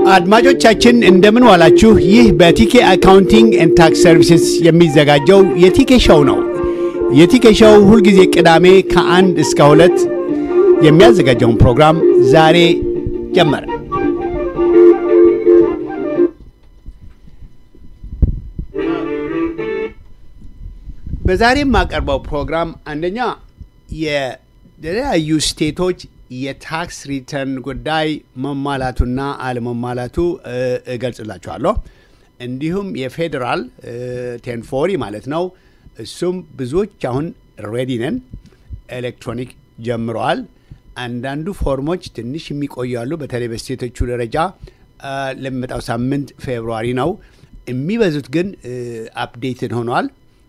አድማጮቻችን እንደምን ዋላችሁ። ይህ በቲኬ አካውንቲንግ ኤንድ ታክስ ሰርቪስስ የሚዘጋጀው የቲኬ ሾው ነው። የቲኬ ሾው ሁልጊዜ ቅዳሜ ከአንድ እስከ ሁለት የሚያዘጋጀውን ፕሮግራም ዛሬ ጀመረ። በዛሬ የማቀርበው ፕሮግራም አንደኛ የተለያዩ ስቴቶች የታክስ ሪተርን ጉዳይ መሟላቱና አለመሟላቱ እገልጽላችኋለሁ። እንዲሁም የፌዴራል ቴንፎሪ ማለት ነው። እሱም ብዙዎች አሁን ሬዲ ነን፣ ኤሌክትሮኒክ ጀምረዋል። አንዳንዱ ፎርሞች ትንሽ የሚቆዩ አሉ። በተለይ በስቴቶቹ ደረጃ ለሚመጣው ሳምንት ፌብሩዋሪ ነው። የሚበዙት ግን አፕዴትድ ሆነዋል፣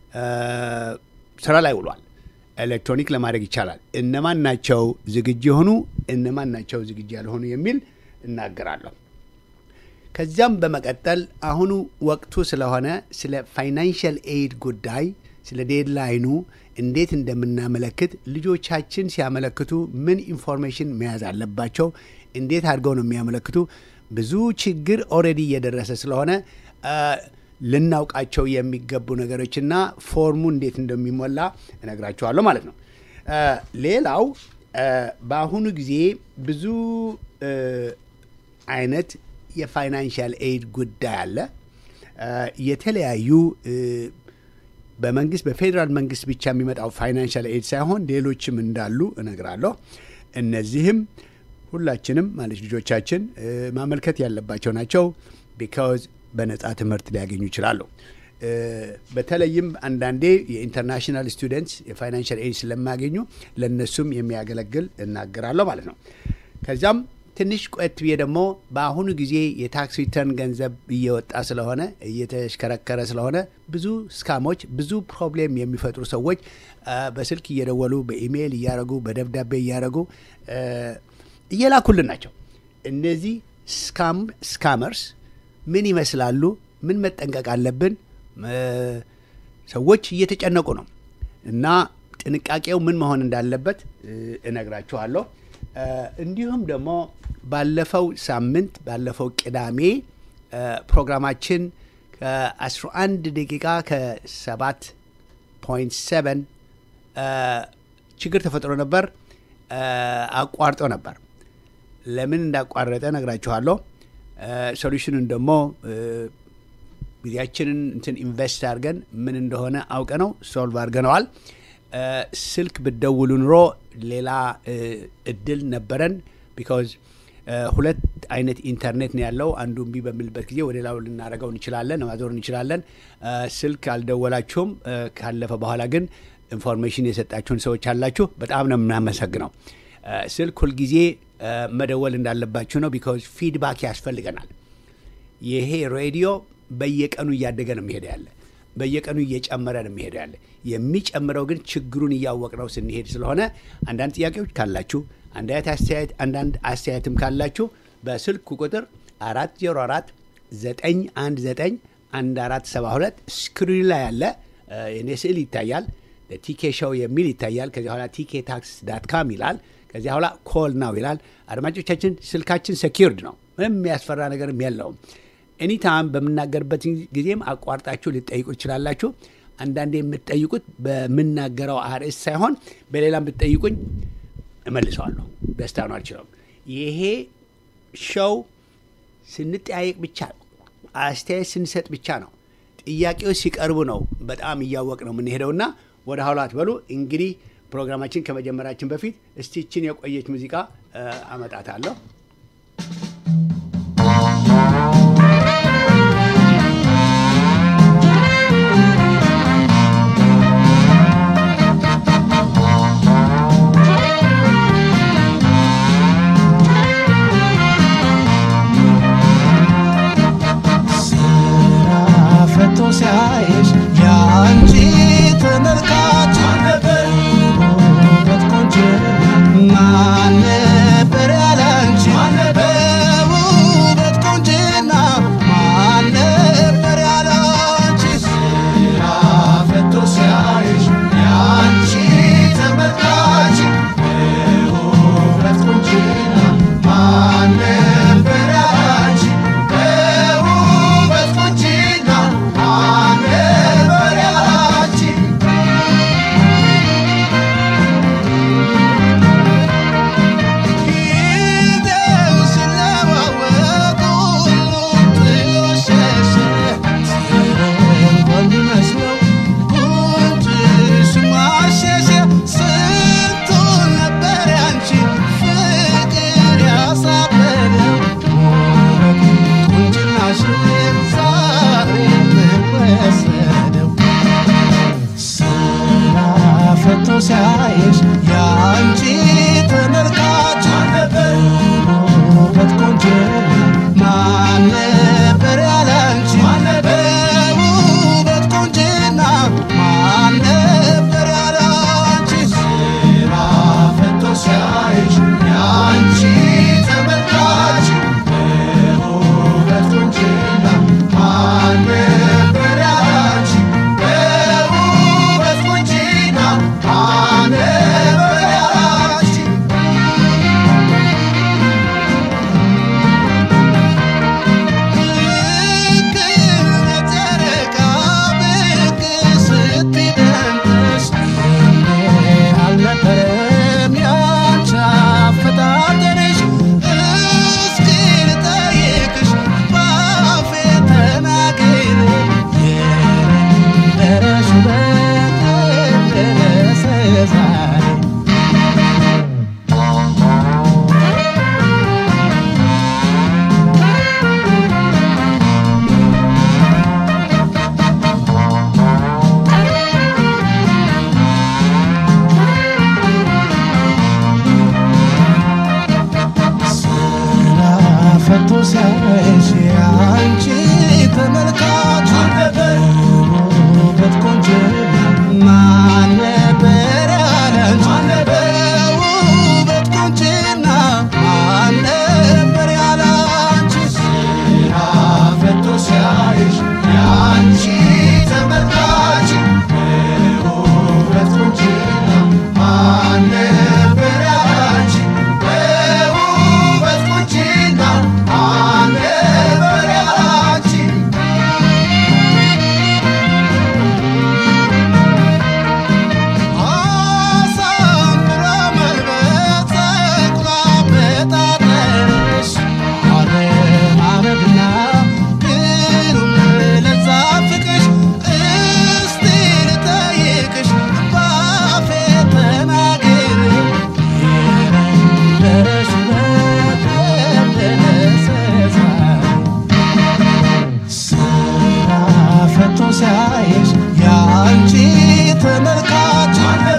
ስራ ላይ ውሏል። ኤሌክትሮኒክ ለማድረግ ይቻላል። እነማን ናቸው ዝግጁ የሆኑ እነማን ናቸው ዝግጁ ያልሆኑ የሚል እናገራለሁ። ከዚያም በመቀጠል አሁኑ ወቅቱ ስለሆነ ስለ ፋይናንሽል ኤድ ጉዳይ ስለ ዴድላይኑ እንዴት እንደምናመለክት ልጆቻችን ሲያመለክቱ ምን ኢንፎርሜሽን መያዝ አለባቸው፣ እንዴት አድርገው ነው የሚያመለክቱ። ብዙ ችግር ኦልሬዲ እየደረሰ ስለሆነ ልናውቃቸው የሚገቡ ነገሮችና ፎርሙ እንዴት እንደሚሞላ እነግራችኋለሁ ማለት ነው። ሌላው በአሁኑ ጊዜ ብዙ አይነት የፋይናንሻል ኤድ ጉዳይ አለ። የተለያዩ በመንግስት በፌዴራል መንግስት ብቻ የሚመጣው ፋይናንሻል ኤድ ሳይሆን ሌሎችም እንዳሉ እነግራለሁ። እነዚህም ሁላችንም ማለት ልጆቻችን ማመልከት ያለባቸው ናቸው ቢካዝ በነጻ ትምህርት ሊያገኙ ይችላሉ። በተለይም አንዳንዴ የኢንተርናሽናል ስቱደንትስ የፋይናንሻል ኤድ ስለማያገኙ ለእነሱም የሚያገለግል እናገራለሁ ማለት ነው። ከዚያም ትንሽ ቆየት ብዬ ደግሞ በአሁኑ ጊዜ የታክስ ሪተርን ገንዘብ እየወጣ ስለሆነ እየተሽከረከረ ስለሆነ ብዙ ስካሞች፣ ብዙ ፕሮብሌም የሚፈጥሩ ሰዎች በስልክ እየደወሉ በኢሜይል እያደረጉ በደብዳቤ እያደረጉ እየላኩልን ናቸው። እነዚህ ስካመርስ ምን ይመስላሉ? ምን መጠንቀቅ አለብን? ሰዎች እየተጨነቁ ነው እና ጥንቃቄው ምን መሆን እንዳለበት እነግራችኋለሁ። እንዲሁም ደግሞ ባለፈው ሳምንት ባለፈው ቅዳሜ ፕሮግራማችን ከ11 ደቂቃ ከ7 ፖይንት 7 ችግር ተፈጥሮ ነበር፣ አቋርጦ ነበር። ለምን እንዳቋረጠ ነግራችኋለሁ። ሶሉሽኑን ደግሞ ጊዜያችንን እንትን ኢንቨስት አድርገን ምን እንደሆነ አውቀ ነው ሶልቭ አድርገነዋል። ስልክ ብደውሉ ኑሮ ሌላ እድል ነበረን። ቢካዝ ሁለት አይነት ኢንተርኔት ነው ያለው። አንዱ እምቢ በሚልበት ጊዜ ወደ ሌላው ልናደርገው እንችላለን፣ ማዞር እንችላለን። ስልክ አልደወላችሁም። ካለፈ በኋላ ግን ኢንፎርሜሽን የሰጣችሁን ሰዎች አላችሁ። በጣም ነው የምናመሰግነው። ስልክ ሁልጊዜ መደወል እንዳለባችሁ ነው። ቢካዝ ፊድባክ ያስፈልገናል። ይሄ ሬዲዮ በየቀኑ እያደገ ነው የሚሄደ ያለ በየቀኑ እየጨመረ ነው የሚሄደ ያለ የሚጨምረው ግን ችግሩን እያወቅ ነው ስንሄድ ስለሆነ አንዳንድ ጥያቄዎች ካላችሁ አንዳንድ አስተያየት አንዳንድ አስተያየትም ካላችሁ በስልክ ቁጥር አራት ዜሮ አራት ዘጠኝ አንድ ዘጠኝ አንድ አራት ሰባ ሁለት ስክሪን ላይ ያለ የኔ ስዕል ይታያል። ቲኬ ሾው የሚል ይታያል። ከዚያ በኋላ ቲኬ ታክስ ዳት ካም ይላል። ከዚያ በኋላ ኮል ናው ይላል። አድማጮቻችን ስልካችን ሴኪርድ ነው። ምንም የሚያስፈራ ነገርም የለውም። ኤኒታይም በምናገርበት ጊዜም አቋርጣችሁ ልጠይቁ ትችላላችሁ። አንዳንዴ የምትጠይቁት በምናገረው አርዕስት ሳይሆን በሌላም ብትጠይቁኝ እመልሰዋለሁ። ደስታ ነው አልችለውም። ይሄ ሸው ስንጠያየቅ ብቻ አስተያየት ስንሰጥ ብቻ ነው። ጥያቄዎች ሲቀርቡ ነው በጣም እያወቅ ነው የምንሄደውና ወደ ኋላ አትበሉ። እንግዲህ ፕሮግራማችን ከመጀመራችን በፊት እስቲችን የቆየች ሙዚቃ አመጣታለሁ። ሲያይሽ የአንቺ ተመልካች ውበት ቆንጆ ማን ነበር ያላንቺ ሲያይሽ ያንቺ ተመልካች ውበት ቆንጆና ማን ነበር ያላንቺ በውበት ቆንጆና ማን ነበር ያላንቺ ስራ ፈቶ ሲያይሽ ያንቺ ተመልካች በውበት ቆንጆና ማን ነበር ያላንቺ በውበት ቆንጆና ማን ነበር ያላንቺ ልክ በጨረቃ ብቅ ስትደምቅሽ እንዴ አልነበረም ያንቺ አፈጣጠርሽ እስኪ ልጠይቅሽ በአፌ ተናግሬ የነበረሽ ውበት ደረሰ ዛሬ ስራ ፈቶ ሲያይሽ አንቺ ተመልካች ውበት ቆንጆ ማን ነበር ያላንቺ በውበት ቆንጆና ማን ነበር ያላንቺ ስራ ፈቶ ሲያይሽ ያንቺ ተመልካች በውበት ቆንጆና ማን ነበር ያላንቺ በውበት ቆንጆና ማን ነበር ያላንቺ አሳምሮ መልበስ ጸጉሯ በጣጠርሽ አለማመድና ግሩም ለዛ ፍቅርሽ እስቲ ልጠይቅሽ ባፌ ተናግሬ የነበረሽ ውበት ደረሰ ዛሬ ስራ ፈቶ ሲያይሽ ያንቺ ተመልካች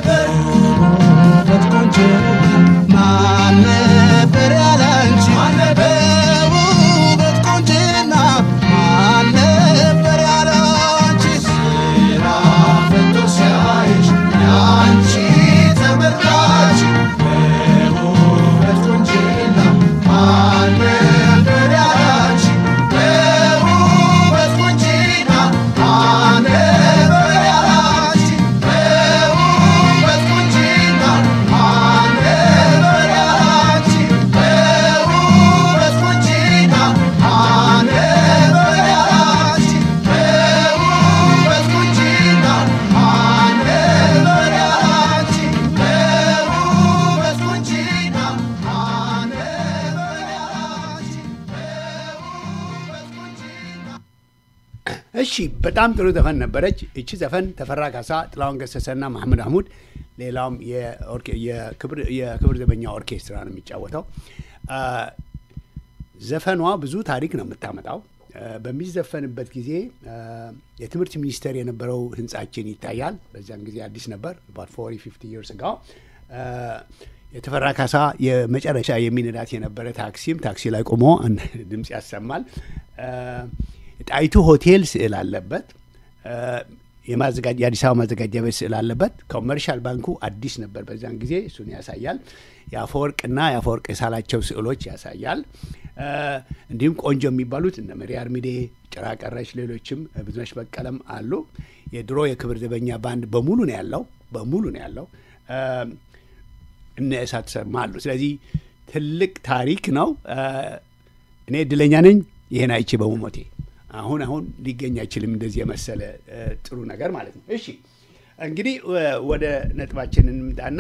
ውበት ቆንጆ ማን ነበር ያላንቺ በውበት ቆንጆና ማን ነበር ያላንቺ ስራ ፈቶ ሲያይሽ ያንቺ ተመልካች በውበት ቆንጆና ማን ነበር ያላንቺ በውበት ቆንጆና ማን ነበር ያላንቺ በውበት ቆንጆና ማን ነበር ያላንቺ በውበት ቆንጆና ማን ነበር ያላንቺ በውበት ቆንጆና ማን ነበር ያላንቺ በውበት ቆንጆና ማን ነበር ያላንቺ በውበት ቆንጆና እሺ በጣም ጥሩ ዘፈን ነበረች። እቺ ዘፈን ተፈራ ካሳ፣ ጥላሁን ገሰሰና መሐመድ አህሙድ ሌላውም የኦርኬ- የክብር የክብር ዘበኛ ኦርኬስትራ ነው የሚጫወተው። አ፣ ዘፈኗ ብዙ ታሪክ ነው የምታመጣው። አ፣ በሚዘፈንበት ጊዜ አ፣ የትምህርት ሚኒስቴር የነበረው ህንጻችን ይታያል። በዚያን ጊዜ አዲስ ነበር ፎርቲ ፊፍቲ ይርስ ጋው የተፈራ ካሳ የመጨረሻ የሚነዳት የነበረ ታክሲም ታክሲ ላይ ቆሞ አንድ ድምፅ ያሰማል። አ፣ ጣይቱ ሆቴል ስዕል አለበት። አ፣ የማዘጋጅ የአዲስ አበባ ማዘጋጃ ቤት ስዕል አለበት። ኮመርሻል ባንኩ አዲስ ነበር በዚያን ጊዜ እሱን ያሳያል። የአፈወርቅና የአፈወርቅ የሳላቸው ስዕሎች ያሳያል። አ፣ እንዲሁም ቆንጆ የሚባሉት እነ መሪ አርሚዴ፣ ጭራ ቀረሽ፣ ሌሎችም ብዙነሽ በቀለም አሉ። የድሮ የክብር ዘበኛ ባንድ በሙሉ ነው ያለው በሙሉ ነው ያለው። አ፣ እነ እሳት ሰማ አሉ። ስለዚህ ትልቅ ታሪክ ነው። አ፣ እኔ እድለኛ ነኝ ይሄን አይቼ በመሞቴ። አሁን አሁን ሊገኝ አይችልም እንደዚህ የመሰለ አ፣ ጥሩ ነገር ማለት ነው። እሺ እንግዲህ ወ- ወደ ነጥባችን እንምጣና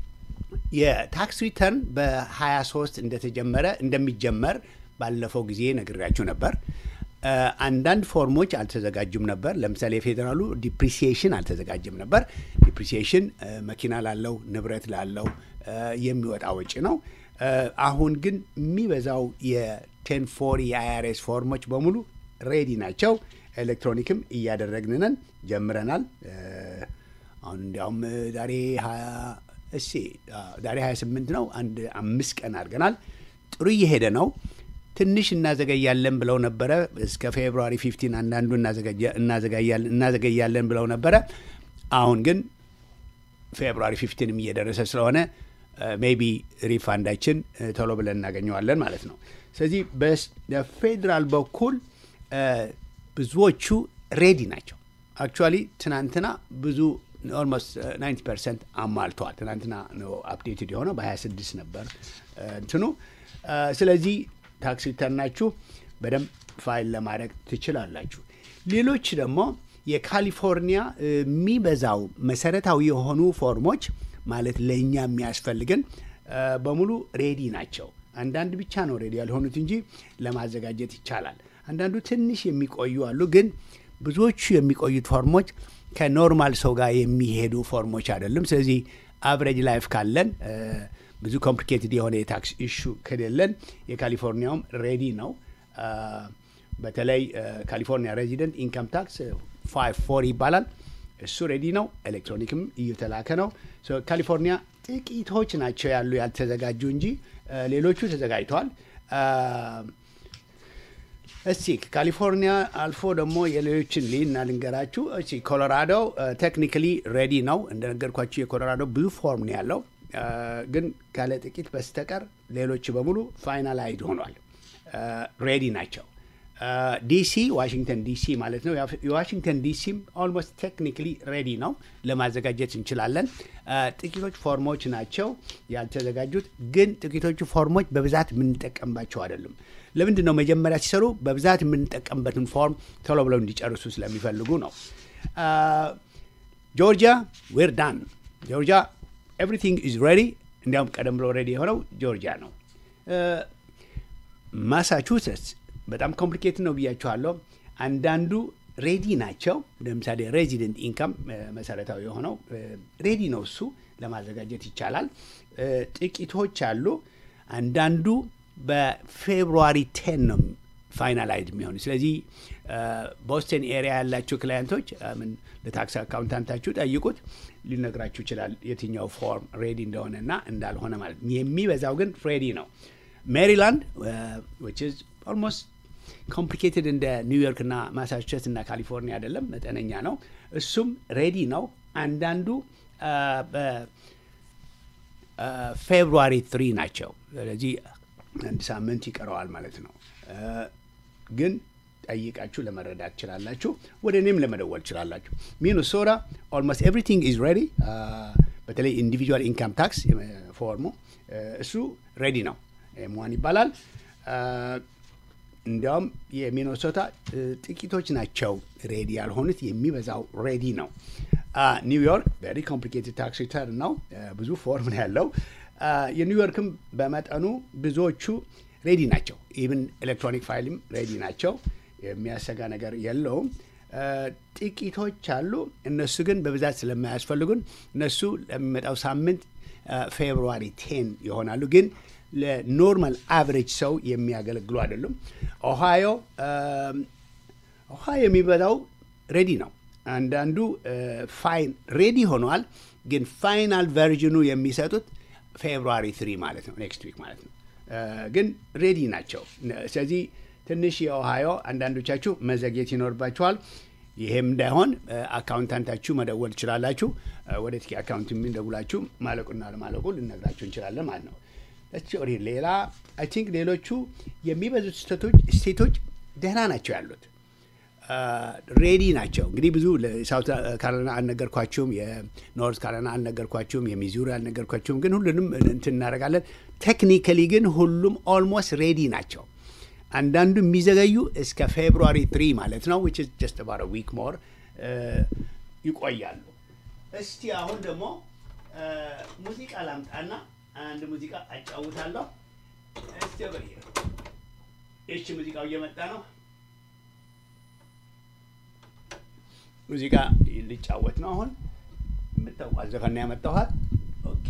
የታክስ ሪተርን በ23 እንደተጀመረ እንደሚጀመር ባለፈው ጊዜ ነግሬያችሁ ነበር። አ፣ አንዳንድ ፎርሞች አልተዘጋጁም ነበር። ለምሳሌ የፌዴራሉ ዲፕሪሲዬሽን አልተዘጋጀም ነበር። ዲፕሪሲዬሽን አ፣ መኪና ላለው ንብረት ላለው አ፣ የሚወጣ ወጪ ነው። አ፣ አሁን ግን የሚበዛው የቴን ፎር የአይአርኤስ ፎርሞች በሙሉ ሬዲ ናቸው። ኤሌክትሮኒክም እያደረግን ነን፣ ጀምረናል። አ፣ አሁን እንዲያውም ዛሬ ሀያ እሺ ዛሬ 28 ነው። አንድ አምስት ቀን አድርገናል። ጥሩ እየሄደ ነው። ትንሽ እናዘገያለን ብለው ነበረ። እስከ ፌብሩዋሪ 15 አንዳንዱ እናዘገያለን ብለው ነበረ። አሁን ግን ፌብሩዋሪ 15ም እየደረሰ ስለሆነ ሜቢ ሪፋንዳችን ቶሎ ብለን እናገኘዋለን ማለት ነው። ስለዚህ በፌዴራል በኩል ብዙዎቹ ሬዲ ናቸው። አክቹዋሊ ትናንትና ብዙ ኦልሞስት 90 ፐርሰንት አሟልተዋል። ትናንትና ነው አፕዴትድ የሆነው በ26 ነበር እንትኑ። ስለዚህ ታክስ ሪተርናችሁ በደንብ ፋይል ለማድረግ ትችላላችሁ። ሌሎች ደግሞ የካሊፎርኒያ የሚበዛው መሰረታዊ የሆኑ ፎርሞች ማለት ለእኛ የሚያስፈልግን በሙሉ ሬዲ ናቸው። አንዳንድ ብቻ ነው ሬዲ ያልሆኑት እንጂ ለማዘጋጀት ይቻላል። አንዳንዱ ትንሽ የሚቆዩ አሉ። ግን ብዙዎቹ የሚቆዩት ፎርሞች ከኖርማል ሰው ጋር የሚሄዱ ፎርሞች አይደሉም። ስለዚህ አቨሬጅ ላይፍ ካለን ብዙ ኮምፕሊኬትድ የሆነ የታክስ ኢሹ ከሌለን የካሊፎርኒያውም ሬዲ ነው። በተለይ ካሊፎርኒያ ሬዚደንት ኢንካም ታክስ ፋይቭ ፎር ይባላል። እሱ ሬዲ ነው። ኤሌክትሮኒክም እየተላከ ነው። ካሊፎርኒያ ጥቂቶች ናቸው ያሉ ያልተዘጋጁ እንጂ ሌሎቹ ተዘጋጅተዋል። እስቲ ካሊፎርኒያ አልፎ ደግሞ የሌሎችን ሊና ልንገራችሁ። እሺ ኮሎራዶ ቴክኒካሊ ሬዲ ነው እንደነገርኳችሁ። የኮሎራዶ ብዙ ፎርም ነው ያለው፣ ግን ካለ ጥቂት በስተቀር ሌሎች በሙሉ ፋይናላይድ ሆኗል፣ ሬዲ ናቸው። ዲሲ ዋሽንግተን ዲሲ ማለት ነው። የዋሽንግተን ዲሲም ኦልሞስት ቴክኒካሊ ሬዲ ነው፣ ለማዘጋጀት እንችላለን። ጥቂቶች ፎርሞች ናቸው ያልተዘጋጁት፣ ግን ጥቂቶቹ ፎርሞች በብዛት የምንጠቀምባቸው አይደሉም። ለምንድን ነው መጀመሪያ ሲሰሩ በብዛት የምንጠቀምበትን ፎርም ቶሎ ብለው እንዲጨርሱ ስለሚፈልጉ ነው። ጆርጂያ ዌር ዳን። ጆርጂያ ኤቭሪቲንግ ኢዝ ሬዲ። እንዲያውም ቀደም ብሎ ሬዲ የሆነው ጆርጂያ ነው። ማሳቹሴትስ በጣም ኮምፕሊኬት ነው ብያችኋለሁ። አንዳንዱ ሬዲ ናቸው። ለምሳሌ ሬዚደንት ኢንካም መሰረታዊ የሆነው ሬዲ ነው፣ እሱ ለማዘጋጀት ይቻላል። ጥቂቶች አሉ። አንዳንዱ በፌብሩዋሪ ቴን ነው ፋይናላይዝ የሚሆኑ። ስለዚህ ቦስተን ኤሪያ ያላቸው ክላየንቶች ምን ለታክስ አካውንታንታችሁ ጠይቁት፣ ሊነግራችሁ ይችላል የትኛው ፎርም ሬዲ እንደሆነ እና እንዳልሆነ ማለት ነው። የሚበዛው ግን ሬዲ ነው። ሜሪላንድ ኦልሞስት ኮምፕሊኬትድ እንደ ኒውዮርክ እና ማሳቹሴትስ እና ካሊፎርኒያ አይደለም፣ መጠነኛ ነው። እሱም ሬዲ ነው። አንዳንዱ ፌብሩዋሪ ትሪ ናቸው። ስለዚህ አንድ ሳምንት ይቀረዋል ማለት ነው። ግን ጠይቃችሁ ለመረዳት ትችላላችሁ። ወደ እኔም ለመደወል ትችላላችሁ። ሚኒሶታ ኦልሞስት ኤቭሪቲንግ ኢዝ ሬዲ። በተለይ ኢንዲቪጁዋል ኢንካም ታክስ ፎርሙ እሱ ሬዲ ነው። ኤምዋን ይባላል። እንዲያውም የሚኒሶታ ጥቂቶች ናቸው ሬዲ ያልሆኑት፣ የሚበዛው ሬዲ ነው። ኒውዮርክ ቬሪ ኮምፕሊኬትድ ታክስ ሪተርን ነው። ብዙ ፎርም ነው ያለው። የኒውዮርክም በመጠኑ ብዙዎቹ ሬዲ ናቸው። ኢቭን ኤሌክትሮኒክ ፋይልም ሬዲ ናቸው። የሚያሰጋ ነገር የለውም። ጥቂቶች አሉ። እነሱ ግን በብዛት ስለማያስፈልጉን እነሱ ለሚመጣው ሳምንት ፌብሩዋሪ ቴን ይሆናሉ። ግን ለኖርማል አቨሬጅ ሰው የሚያገለግሉ አይደሉም። ኦሃዮ ኦሃዮ የሚበዛው ሬዲ ነው። አንዳንዱ ፋይን ሬዲ ሆኗል። ግን ፋይናል ቨርዥኑ የሚሰጡት ፌብሩዋሪ ትሪ ማለት ነው፣ ኔክስት ዊክ ማለት ነው። ግን ሬዲ ናቸው። ስለዚህ ትንሽ የኦሃዮ አንዳንዶቻችሁ መዘግየት ይኖርባችኋል። ይሄም እንዳይሆን አካውንታንታችሁ መደወል ትችላላችሁ። ወደ ትኪ አካውንት የሚደውላችሁ ማለቁና ለማለቁ ልነግራችሁ እንችላለን ማለት ነው። ሌላ አይ ቲንክ ሌሎቹ የሚበዙት ስቴቶች ደህና ናቸው ያሉት ሬዲ ናቸው። እንግዲህ ብዙ ሳውት ካሮላይና አልነገርኳችሁም፣ የኖርት ካሮላይና አልነገርኳችሁም፣ የሚዙሪ አልነገርኳችሁም። ግን ሁሉንም እንትን እናደርጋለን። ቴክኒካሊ ግን ሁሉም ኦልሞስት ሬዲ ናቸው። አንዳንዱ የሚዘገዩ እስከ ፌብሩዋሪ ትሪ ማለት ነው ዊች ኢዝ ጀስት አባውት ዊክ ሞር ይቆያሉ። እስቲ አሁን ደግሞ ሙዚቃ ላምጣና አንድ ሙዚቃ አጫውታለሁ። እስቲ በ እሺ፣ ሙዚቃው እየመጣ ነው። ሙዚቃ ሊጫወት ነው። አሁን የምታውቋት ዘፈን ነው ያመጣኋት። ኦኬ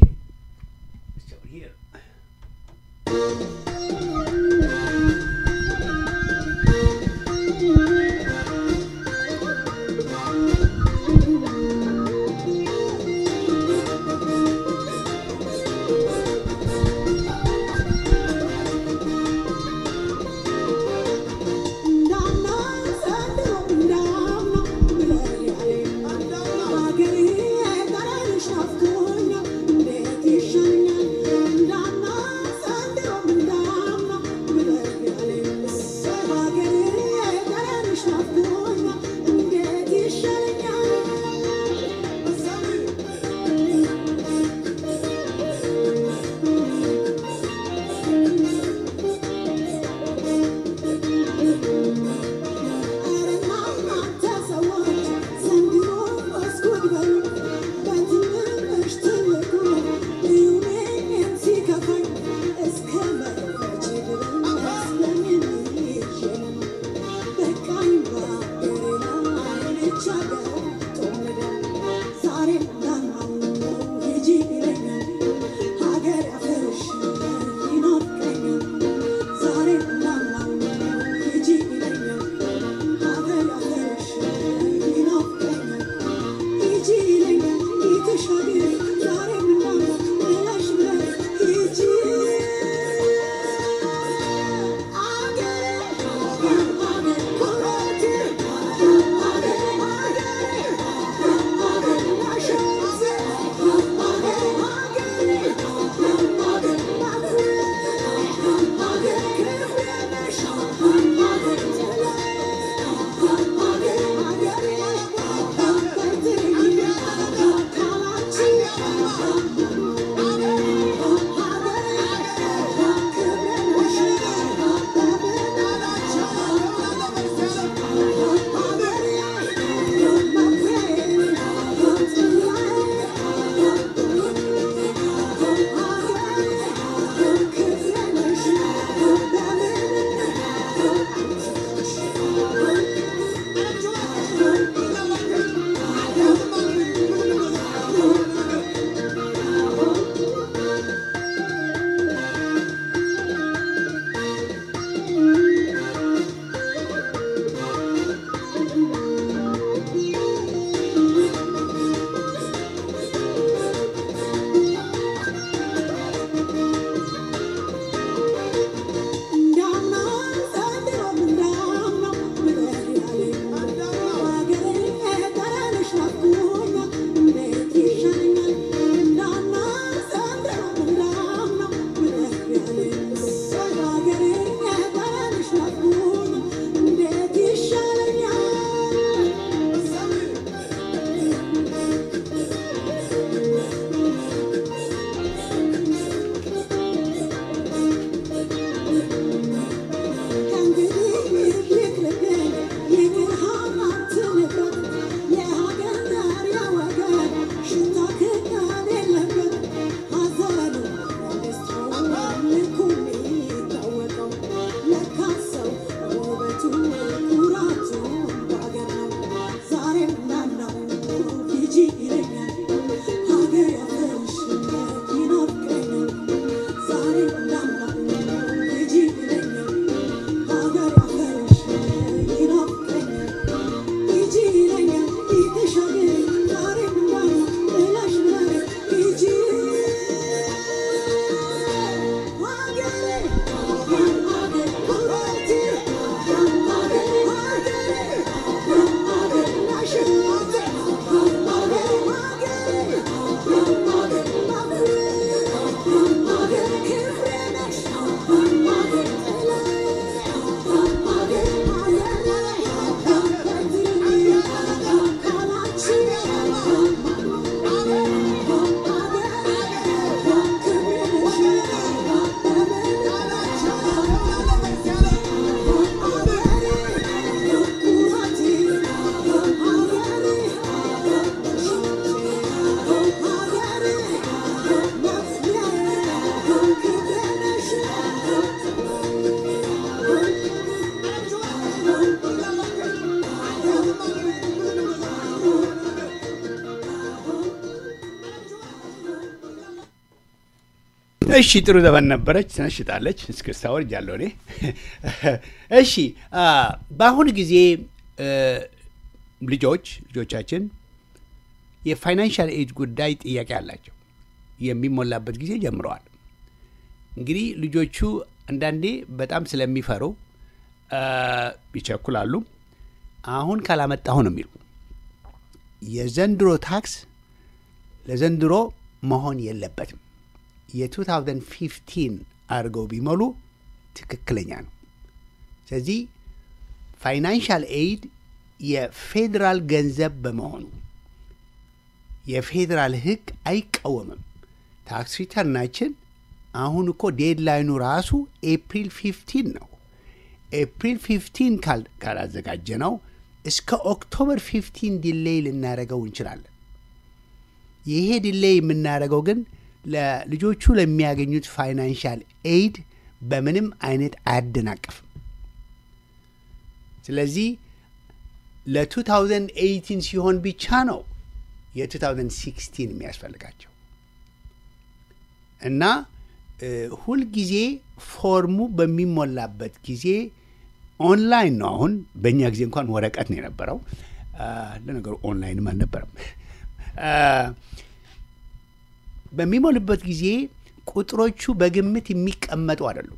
እሺ ጥሩ ዘመን ነበረች። ትነሽጣለች። እስክስታ ወርጃለሁ እኔ። እሺ አ፣ በአሁኑ ጊዜ እ፣ ልጆች ልጆቻችን የፋይናንሻል ኤድ ጉዳይ ጥያቄ አላቸው። የሚሞላበት ጊዜ ጀምረዋል። እንግዲህ ልጆቹ አንዳንዴ በጣም ስለሚፈሩ አ፣ ይቸኩላሉ። አሁን ካላመጣሁ ነው የሚሉ የዘንድሮ ታክስ ለዘንድሮ መሆን የለበትም። የ2015 አድርገው ቢሞሉ ትክክለኛ ነው። ስለዚህ ፋይናንሻል ኤይድ የፌዴራል ገንዘብ በመሆኑ የፌዴራል ሕግ አይቃወምም። ታክስ ሪተርናችን አሁን እኮ ዴድላይኑ ራሱ ኤፕሪል 15 ነው። ኤፕሪል 15 ካል- ካላዘጋጀ ነው እስከ ኦክቶበር 15 ዲሌይ ልናደርገው እንችላለን። ይሄ ዲሌይ የምናደርገው ግን ለልጆቹ ለሚያገኙት ፋይናንሻል ኤይድ በምንም አይነት አያደናቅፍም። ስለዚህ ለ2018 ሲሆን ብቻ ነው የ2016 የሚያስፈልጋቸው እና እ፣ ሁልጊዜ ፎርሙ በሚሞላበት ጊዜ ኦንላይን ነው። አሁን በእኛ ጊዜ እንኳን ወረቀት ነው የነበረው። አ፣ ለነገሩ ኦንላይንም አልነበረም። አ፣ በሚሞልበት ጊዜ ቁጥሮቹ በግምት የሚቀመጡ አይደሉም።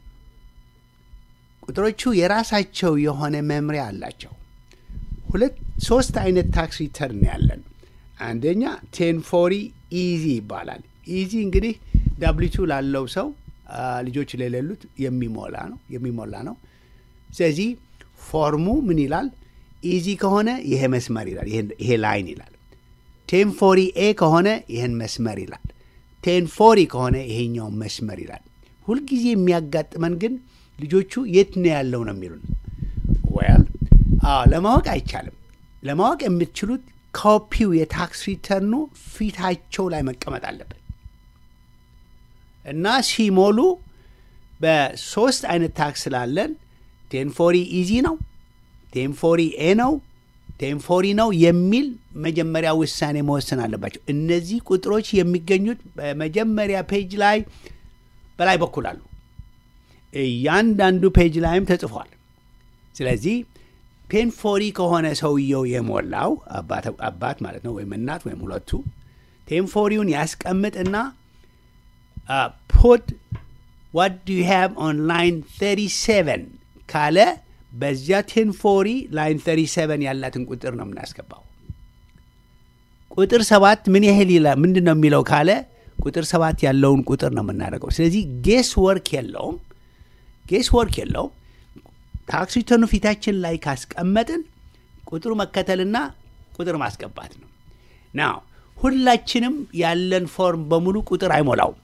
ቁጥሮቹ የራሳቸው የሆነ መምሪያ አላቸው። ሁለት ሶስት አይነት ታክስ ሪተርን ያለን። አንደኛ ቴን ፎሪ ኢዚ ይባላል። ኢዚ እንግዲህ ዳብሊቱ ላለው ሰው አ፣ ልጆች ለሌሉት የሚሞላ ነው የሚሞላ ነው። ስለዚህ ፎርሙ ምን ይላል? ኢዚ ከሆነ ይሄ መስመር ይላል፣ ይሄ- ይሄ ላይን ይላል። ቴን ፎሪ ኤ ከሆነ ይህን መስመር ይላል። ቴን ፎሪ ከሆነ ይሄኛው መስመር ይላል። ሁልጊዜ የሚያጋጥመን ግን ልጆቹ የት ነው ያለው ነው የሚሉን። ወያል አዎ፣ ለማወቅ አይቻልም። ለማወቅ የምትችሉት ኮፒው የታክስ ሪተርኑ ፊታቸው ላይ መቀመጥ አለበት እና ሲሞሉ በሶስት አይነት ታክስ ስላለን ቴንፎሪ ኢዚ ነው፣ ቴንፎሪ ኤ ነው፣ ቴንፎሪ ነው የሚል መጀመሪያ ውሳኔ መወሰን አለባቸው። እነዚህ ቁጥሮች የሚገኙት በመጀመሪያ ፔጅ ላይ በላይ በኩል አሉ። እያንዳንዱ ፔጅ ላይም ተጽፏል። ስለዚህ ቴንፎሪ ከሆነ ሰውየው የሞላው አባት አባት ማለት ነው ወይም እናት ወይም ሁለቱ ቴንፎሪውን ያስቀምጥና ፑት ዋት ዱ ዩ ሃቭ ኦን ላይን 37 ካለ በዚያ ቴንፎሪ ላይን 37 ያላትን ቁጥር ነው የምናስገባው። ቁጥር ሰባት ምን ያህል ይላል ምንድን ነው የሚለው ካለ ቁጥር ሰባት ያለውን ቁጥር ነው የምናደርገው። ስለዚህ ጌስ ወርክ የለውም፣ ጌስ ወርክ የለውም። ታክስ ሪተርኑ ፊታችን ላይ ካስቀመጥን ቁጥሩ መከተልና ቁጥር ማስገባት ነው። ናው ሁላችንም ያለን ፎርም በሙሉ ቁጥር አይሞላውም።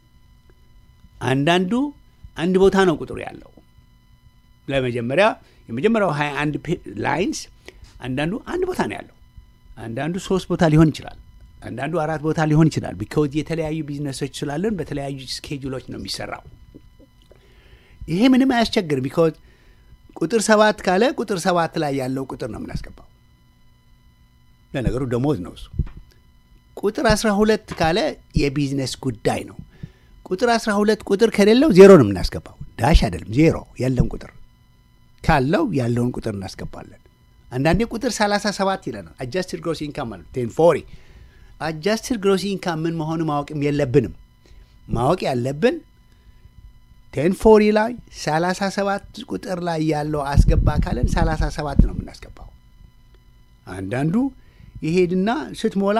አንዳንዱ አንድ ቦታ ነው ቁጥሩ ያለው። ለመጀመሪያ የመጀመሪያው 21 ላይንስ አንዳንዱ አንድ ቦታ ነው ያለው። አንዳንዱ ሶስት ቦታ ሊሆን ይችላል። አንዳንዱ አራት ቦታ ሊሆን ይችላል። ቢካውዝ የተለያዩ ቢዝነሶች ስላለን በተለያዩ ስኬጁሎች ነው የሚሰራው። ይሄ ምንም አያስቸግርም። ቢካውዝ ቁጥር ሰባት ካለ ቁጥር ሰባት ላይ ያለው ቁጥር ነው የምናስገባው። ለነገሩ ደሞዝ ነው እሱ። ቁጥር 12 ካለ የቢዝነስ ጉዳይ ነው። ቁጥር 12 ቁጥር ከሌለው ዜሮ ነው የምናስገባው። ዳሽ አይደለም፣ ዜሮ የለም ቁጥር ካለው ያለውን ቁጥር እናስገባለን። አንዳንዴ ቁጥር 37 ይለናል። አጃስትድ ግሮስ ኢንካም ማለት ቴን ፎሪ አጃስትድ ግሮስ ኢንካም ምን መሆኑ ማወቅም የለብንም። ማወቅ ያለብን ቴን ፎሪ ላይ 37 ቁጥር ላይ ያለው አስገባ ካለን 37 ነው የምናስገባው። አንዳንዱ ይሄድና ስትሞላ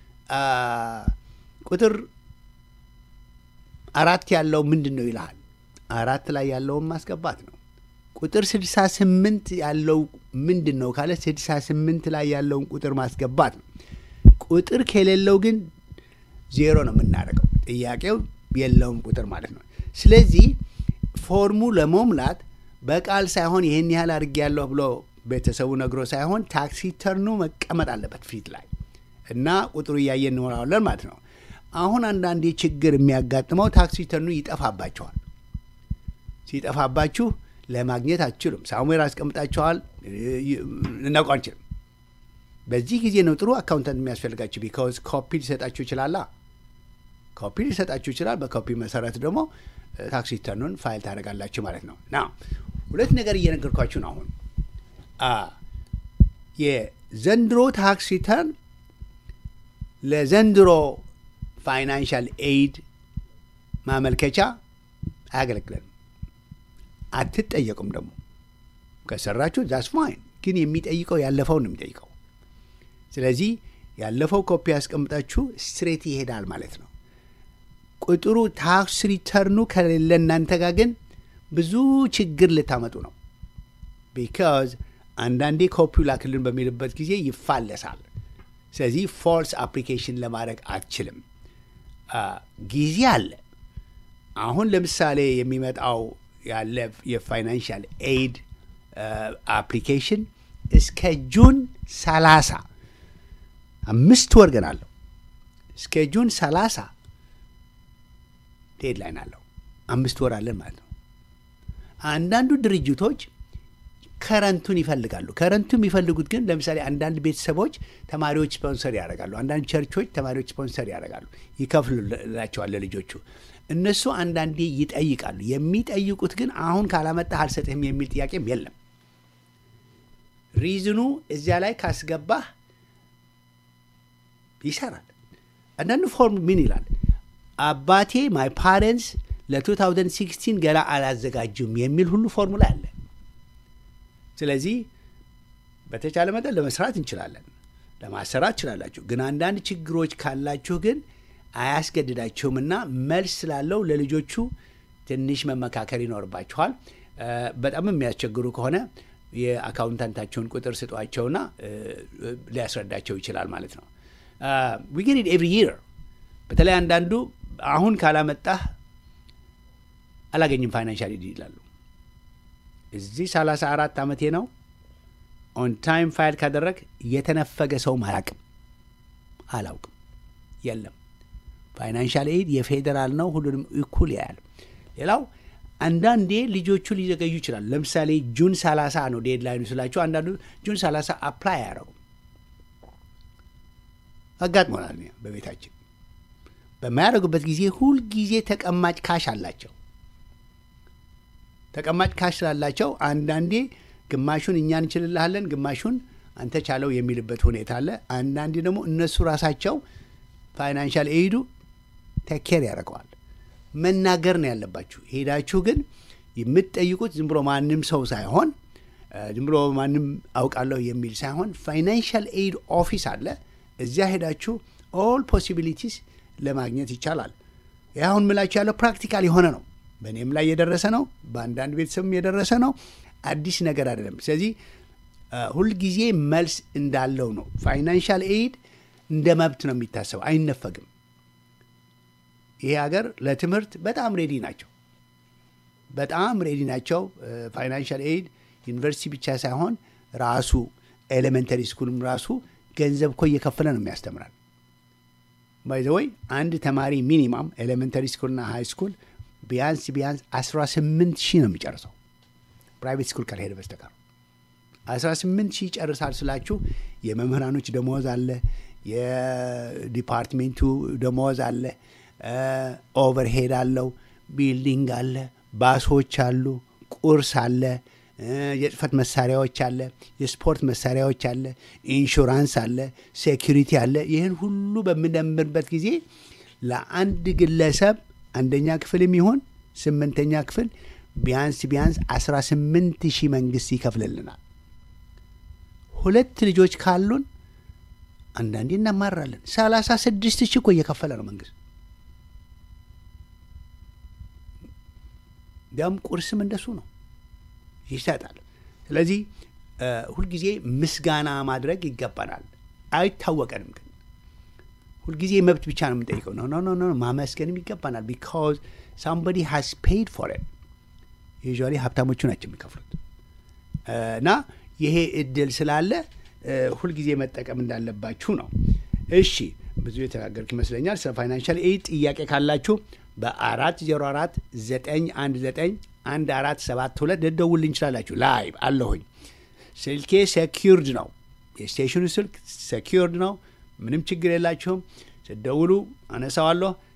ቁጥር አራት ያለው ምንድን ነው ይልሃል። አራት ላይ ያለውን ማስገባት ነው። ቁጥር 68 ያለው ምንድን ነው ካለ 68 ላይ ያለውን ቁጥር ማስገባት ነው። ቁጥር ከሌለው ግን ዜሮ ነው የምናደርገው። ጥያቄው የለውም ቁጥር ማለት ነው። ስለዚህ ፎርሙ ለመሙላት በቃል ሳይሆን ይህን ያህል አድርጌያለሁ ብሎ ቤተሰቡ ነግሮ ሳይሆን ታክስ ሪተርኑ መቀመጥ አለበት ፊት ላይ እና ቁጥሩ እያየን እንሞላዋለን ማለት ነው። አሁን አንዳንዴ ችግር የሚያጋጥመው ታክስ ሪተርኑ ይጠፋባቸዋል። ሲጠፋባችሁ ለማግኘት አትችሉም። ሳሙዌር አስቀምጣችኋል፣ ልናውቀው አንችልም። በዚህ ጊዜ ነው ጥሩ አካውንታንት የሚያስፈልጋችሁ። ቢካውዝ ኮፒ ሊሰጣችሁ ይችላላ። ኮፒ ሊሰጣችሁ ይችላል። በኮፒ መሰረት ደግሞ ታክስ ሪተርኑን ፋይል ታደርጋላችሁ ማለት ነው። ና ሁለት ነገር እየነገርኳችሁ ነው። አሁን የዘንድሮ ታክስ ሪተርን ለዘንድሮ ፋይናንሻል ኤይድ ማመልከቻ አያገለግለንም። አትጠየቁም። ደግሞ ከሰራችሁ ዛስ ፋይን፣ ግን የሚጠይቀው ያለፈውን ነው የሚጠይቀው። ስለዚህ ያለፈው ኮፒ ያስቀምጣችሁ ስትሬት ይሄዳል ማለት ነው። ቁጥሩ ታክስ ሪተርኑ ከሌለ እናንተ ጋር ግን ብዙ ችግር ልታመጡ ነው። ቢካዝ አንዳንዴ ኮፒው ላክልን በሚልበት ጊዜ ይፋለሳል። ስለዚህ ፎልስ አፕሊኬሽን ለማድረግ አትችልም። ጊዜ አለ። አሁን ለምሳሌ የሚመጣው ያለ የፋይናንሻል ኤይድ አፕሊኬሽን እስከ ጁን 30 አምስት ወር ገና አለው። እስከ ጁን 30 ዴድላይን አለው። አምስት ወር አለን ማለት ነው። አንዳንዱ ድርጅቶች ከረንቱን ይፈልጋሉ። ከረንቱ የሚፈልጉት ግን ለምሳሌ አንዳንድ ቤተሰቦች ተማሪዎች ስፖንሰር ያደርጋሉ። አንዳንድ ቸርቾች ተማሪዎች ስፖንሰር ያደርጋሉ፣ ይከፍሉላቸዋል ለልጆቹ። እነሱ አንዳንዴ ይጠይቃሉ። የሚጠይቁት ግን አሁን ካላመጣህ አልሰጥህም የሚል ጥያቄም የለም። ሪዝኑ እዚያ ላይ ካስገባህ ይሰራል። አንዳንዱ ፎርም ምን ይላል? አባቴ ማይ ፓረንትስ ለ2016 ገና አላዘጋጁም የሚል ሁሉ ፎርሙላ አለ። ስለዚህ በተቻለ መጠን ለመስራት እንችላለን፣ ለማሰራት ትችላላችሁ። ግን አንዳንድ ችግሮች ካላችሁ ግን አያስገድዳችሁም እና መልስ ስላለው ለልጆቹ ትንሽ መመካከር ይኖርባችኋል። በጣም የሚያስቸግሩ ከሆነ የአካውንታንታቸውን ቁጥር ስጧቸውና ሊያስረዳቸው ይችላል ማለት ነው። ዊ ጌት ኢት ኤቭሪ ይር። በተለይ አንዳንዱ አሁን ካላመጣህ አላገኝም ፋይናንሻል ኤድ ይላሉ። እዚህ 34 ዓመቴ ነው። ኦን ታይም ፋይል ካደረግ የተነፈገ ሰውም አላቅም አላውቅም። የለም ፋይናንሻል ኤድ የፌዴራል ነው፣ ሁሉንም እኩል ያያል። ሌላው አንዳንዴ ልጆቹ ሊዘገዩ ይችላሉ። ለምሳሌ ጁን 30 ነው ዴድላይኑ ስላቸው አንዳንዱ ጁን 30 አፕላይ አያደረጉም። አጋጥሞናል በቤታችን በማያደርጉበት ጊዜ ሁልጊዜ ተቀማጭ ካሽ አላቸው። ተቀማጭ ካሽ ስላላቸው አንዳንዴ ግማሹን እኛ እንችልልሃለን፣ ግማሹን አንተ ቻለው የሚልበት ሁኔታ አለ። አንዳንዴ ደግሞ እነሱ ራሳቸው ፋይናንሻል ኤይዱ ተኬር ያደርገዋል። መናገር ነው ያለባችሁ። ሄዳችሁ ግን የምትጠይቁት ዝም ብሎ ማንም ሰው ሳይሆን ዝም ብሎ ማንም አውቃለሁ የሚል ሳይሆን ፋይናንሻል ኤይድ ኦፊስ አለ። እዚያ ሄዳችሁ ኦል ፖሲቢሊቲስ ለማግኘት ይቻላል። ይህ አሁን ምላችሁ ያለው ፕራክቲካል የሆነ ነው። በእኔም ላይ የደረሰ ነው። በአንዳንድ ቤተሰብም የደረሰ ነው። አዲስ ነገር አይደለም። ስለዚህ ሁልጊዜ መልስ እንዳለው ነው። ፋይናንሻል ኤይድ እንደ መብት ነው የሚታሰበው፣ አይነፈግም። ይሄ ሀገር ለትምህርት በጣም ሬዲ ናቸው። በጣም ሬዲ ናቸው። ፋይናንሻል ኤይድ ዩኒቨርሲቲ ብቻ ሳይሆን ራሱ ኤሌመንተሪ ስኩልም ራሱ ገንዘብ እኮ እየከፈለ ነው የሚያስተምራል። ባይዘወይ አንድ ተማሪ ሚኒማም ኤሌመንተሪ ስኩልና ሃይ ስኩል ቢያንስ ቢያንስ 18 ሺህ ነው የሚጨርሰው ፕራይቬት ስኩል ካልሄደ በስተቀር 18 ሺህ ይጨርሳል ስላችሁ የመምህራኖች ደመወዝ አለ፣ የዲፓርትሜንቱ ደመወዝ አለ፣ ኦቨርሄድ አለው፣ ቢልዲንግ አለ፣ ባሶች አሉ፣ ቁርስ አለ፣ የጽህፈት መሳሪያዎች አለ፣ የስፖርት መሳሪያዎች አለ፣ ኢንሹራንስ አለ፣ ሴኪሪቲ አለ። ይህን ሁሉ በምንደምርበት ጊዜ ለአንድ ግለሰብ አንደኛ ክፍል የሚሆን ስምንተኛ ክፍል ቢያንስ ቢያንስ 18 ሺህ መንግስት ይከፍልልናል። ሁለት ልጆች ካሉን አንዳንዴ እናማራለን። 36 ሺህ እኮ እየከፈለ ነው መንግስት። እንዲያውም ቁርስም እንደሱ ነው ይሰጣል። ስለዚህ ሁልጊዜ ምስጋና ማድረግ ይገባናል። አይታወቀንም ግን ሁልጊዜ መብት ብቻ ነው የምንጠይቀው። ኖ ኖ ኖ ማመስገንም ይገባናል። ቢካዝ ሳምበዲ ሃዝ ፔይድ ፎር ኢት ዩዥዋሊ ሀብታሞቹ ናቸው የሚከፍሉት። እና ይሄ እድል ስላለ ሁልጊዜ መጠቀም እንዳለባችሁ ነው። እሺ ብዙ የተናገርኩ ይመስለኛል። ስለ ፋይናንሻል ኤድ ጥያቄ ካላችሁ በአራት ዜሮ አራት ዘጠኝ አንድ ዘጠኝ አንድ አራት ሰባት ሁለት ልደውልልኝ እንችላላችሁ። ላይቭ አለሁኝ። ስልኬ ሴኪርድ ነው። የስቴሽኑ ስልክ ሴኪርድ ነው። ምንም ችግር የላችሁም። ስደውሉ አነሳዋለሁ።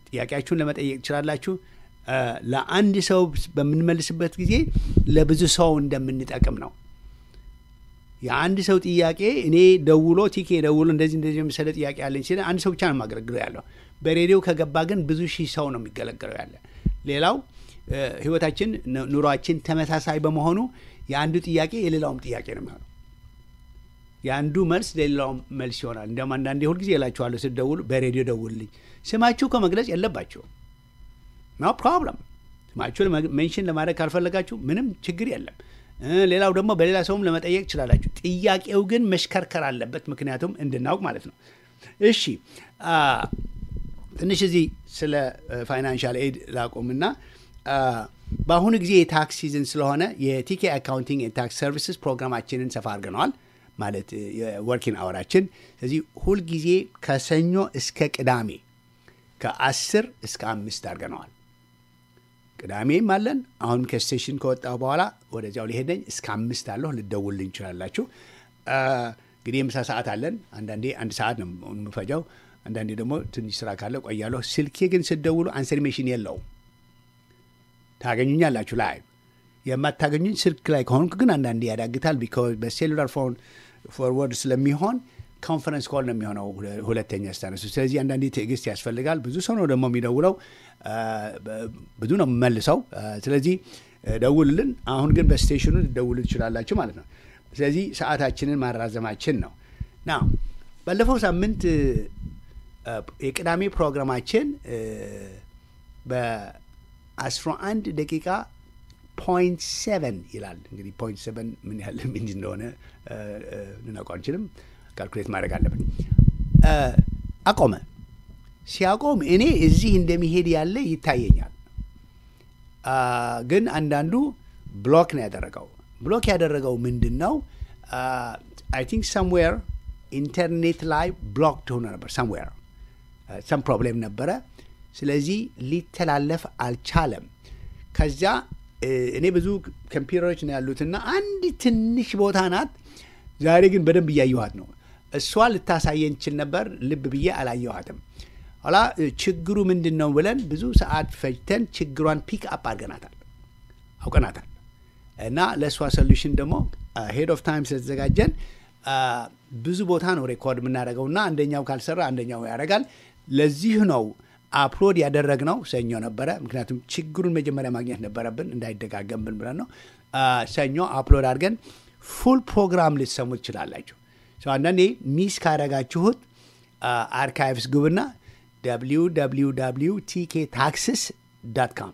ጥያቄያችሁን ለመጠየቅ ትችላላችሁ። እ፣ ለአንድ ሰው በምንመልስበት ጊዜ ለብዙ ሰው እንደምንጠቅም ነው። የአንድ ሰው ጥያቄ እኔ ደውሎ ቲኬ ደውሎ እንደዚህ እንደዚህ የመሰለ ጥያቄ ያለኝ ሲል አንድ ሰው ብቻ ነው የማገለግለው ያለው። በሬዲዮ ከገባ ግን ብዙ ሺህ ሰው ነው የሚገለገለው ያለ። ሌላው እ፣ ህይወታችን ኑ- ኑሯችን ተመሳሳይ በመሆኑ የአንዱ ጥያቄ የሌላውም ጥያቄ ነው የሚሆነው። የአንዱ መልስ ለሌላውም መልስ ይሆናል። እንዲያውም አንዳንዴ ሁልጊዜ እላችኋለሁ ስትደውሉ በሬዲዮ ደውልልኝ። ስማችሁ ከመግለጽ የለባቸውም ኖ ፕሮብለም። ስማችሁ ሜንሽን ለማድረግ ካልፈለጋችሁ ምንም ችግር የለም። እ፣ ሌላው ደግሞ በሌላ ሰውም ለመጠየቅ ትችላላችሁ። ጥያቄው ግን መሽከርከር አለበት፣ ምክንያቱም እንድናውቅ ማለት ነው። እሺ አ፣ ትንሽ እዚህ ስለ ፋይናንሻል ኤድ ላቁምና አ፣ በአሁኑ ጊዜ የታክስ ሲዝን ስለሆነ የቲኬ አካውንቲንግ የታክስ ሰርቪስስ ፕሮግራማችንን ሰፋ አድርገነዋል። ማለት የወርኪንግ አወራችን ስለዚህ ሁልጊዜ ከሰኞ እስከ ቅዳሜ ከአስር እስከ አምስት አድርገነዋል። ቅዳሜም አለን። አሁንም ከስቴሽን ከወጣሁ በኋላ ወደዚያው ሊሄደኝ እስከ አምስት አለሁ። ልደውልልኝ እንችላላችሁ። አ፣ እንግዲህ የምሳ ሰዓት አለን። አንዳንዴ አንድ ሰዓት ነው የምፈጃው። አንዳንዴ ደግሞ ትንሽ ስራ ካለ ቆያለሁ። ስልኬ ግን ስደውሉ አንሰርሜሽን የለውም። ታገኙኛላችሁ ላይ የማታገኙኝ ስልክ ላይ ከሆንኩ ግን አንዳንዴ ያዳግታል። ቢኮዝ በሴሉላር ፎን ፎርወርድ ስለሚሆን ኮንፈረንስ ኮል ነው የሚሆነው ሁለ- ሁለተኛ ስታነሱ። ስለዚህ አንዳንዴ ትዕግስት ያስፈልጋል። ብዙ ሰው ነው ደግሞ የሚደውለው፣ አ፣ በ- ብዙ ነው የምመልሰው። አ፣ ስለዚህ አ፣ ደውልልን። አሁን ግን በስቴሽኑ ልደውሉ ትችላላችሁ ማለት ነው። ስለዚህ ሰዓታችንን ማራዘማችን ነው ና ባለፈው ሳምንት አ፣ የቅዳሜ ፕሮግራማችን በ11 ደቂቃ ፖይንት ሰቨን ይላል። እንግዲህ ፖይንት ሰቨን ምን ያህል ምን እንደሆነ እ፣ እ፣ ልናውቀው አንችልም። ካልኩሌት ማድረግ አለብን። እ፣ አቆመ። ሲያቆም እኔ እዚህ እንደሚሄድ ያለ ይታየኛል። አ፣ ግን አንዳንዱ ብሎክ ነው ያደረገው። ብሎክ ያደረገው ምንድን ነው? አይ ቲንክ ሰምዌር ኢንተርኔት ላይ ብሎክ ሆኖ ነበር። ሰምዌር ሰም ፕሮብሌም ነበረ። ስለዚህ ሊተላለፍ አልቻለም። ከዚያ እ፣ እኔ ብዙ ኮምፒውተሮች ነው ያሉትና አንድ ትንሽ ቦታ ናት። ዛሬ ግን በደንብ እያየኋት ነው። እሷ ልታሳየን ችል ነበር፣ ልብ ብዬ አላየኋትም። ኋላ እ፣ ችግሩ ምንድን ነው ብለን ብዙ ሰዓት ፈጅተን ችግሯን ፒክ አፕ አድርገናታል፣ አውቀናታል። እና ለእሷ ሶሉሽን ደግሞ ሄድ ኦፍ ታይም ስለተዘጋጀን አ፣ ብዙ ቦታ ነው ሬኮርድ የምናደርገው እና አንደኛው ካልሰራ አንደኛው ያደርጋል። ለዚህ ነው አፕሎድ ያደረግነው ሰኞ ነበረ። ምክንያቱም ችግሩን መጀመሪያ ማግኘት ነበረብን እንዳይደጋገምብን ብለን ነው። አ፣ ሰኞ አፕሎድ አድርገን ፉል ፕሮግራም ልትሰሙ ትችላላችሁ። ሰው አንዳንዴ ሚስ ካረጋችሁት አርካይቭስ ግቡና www ቲኬ ታክስስ ዳት ካም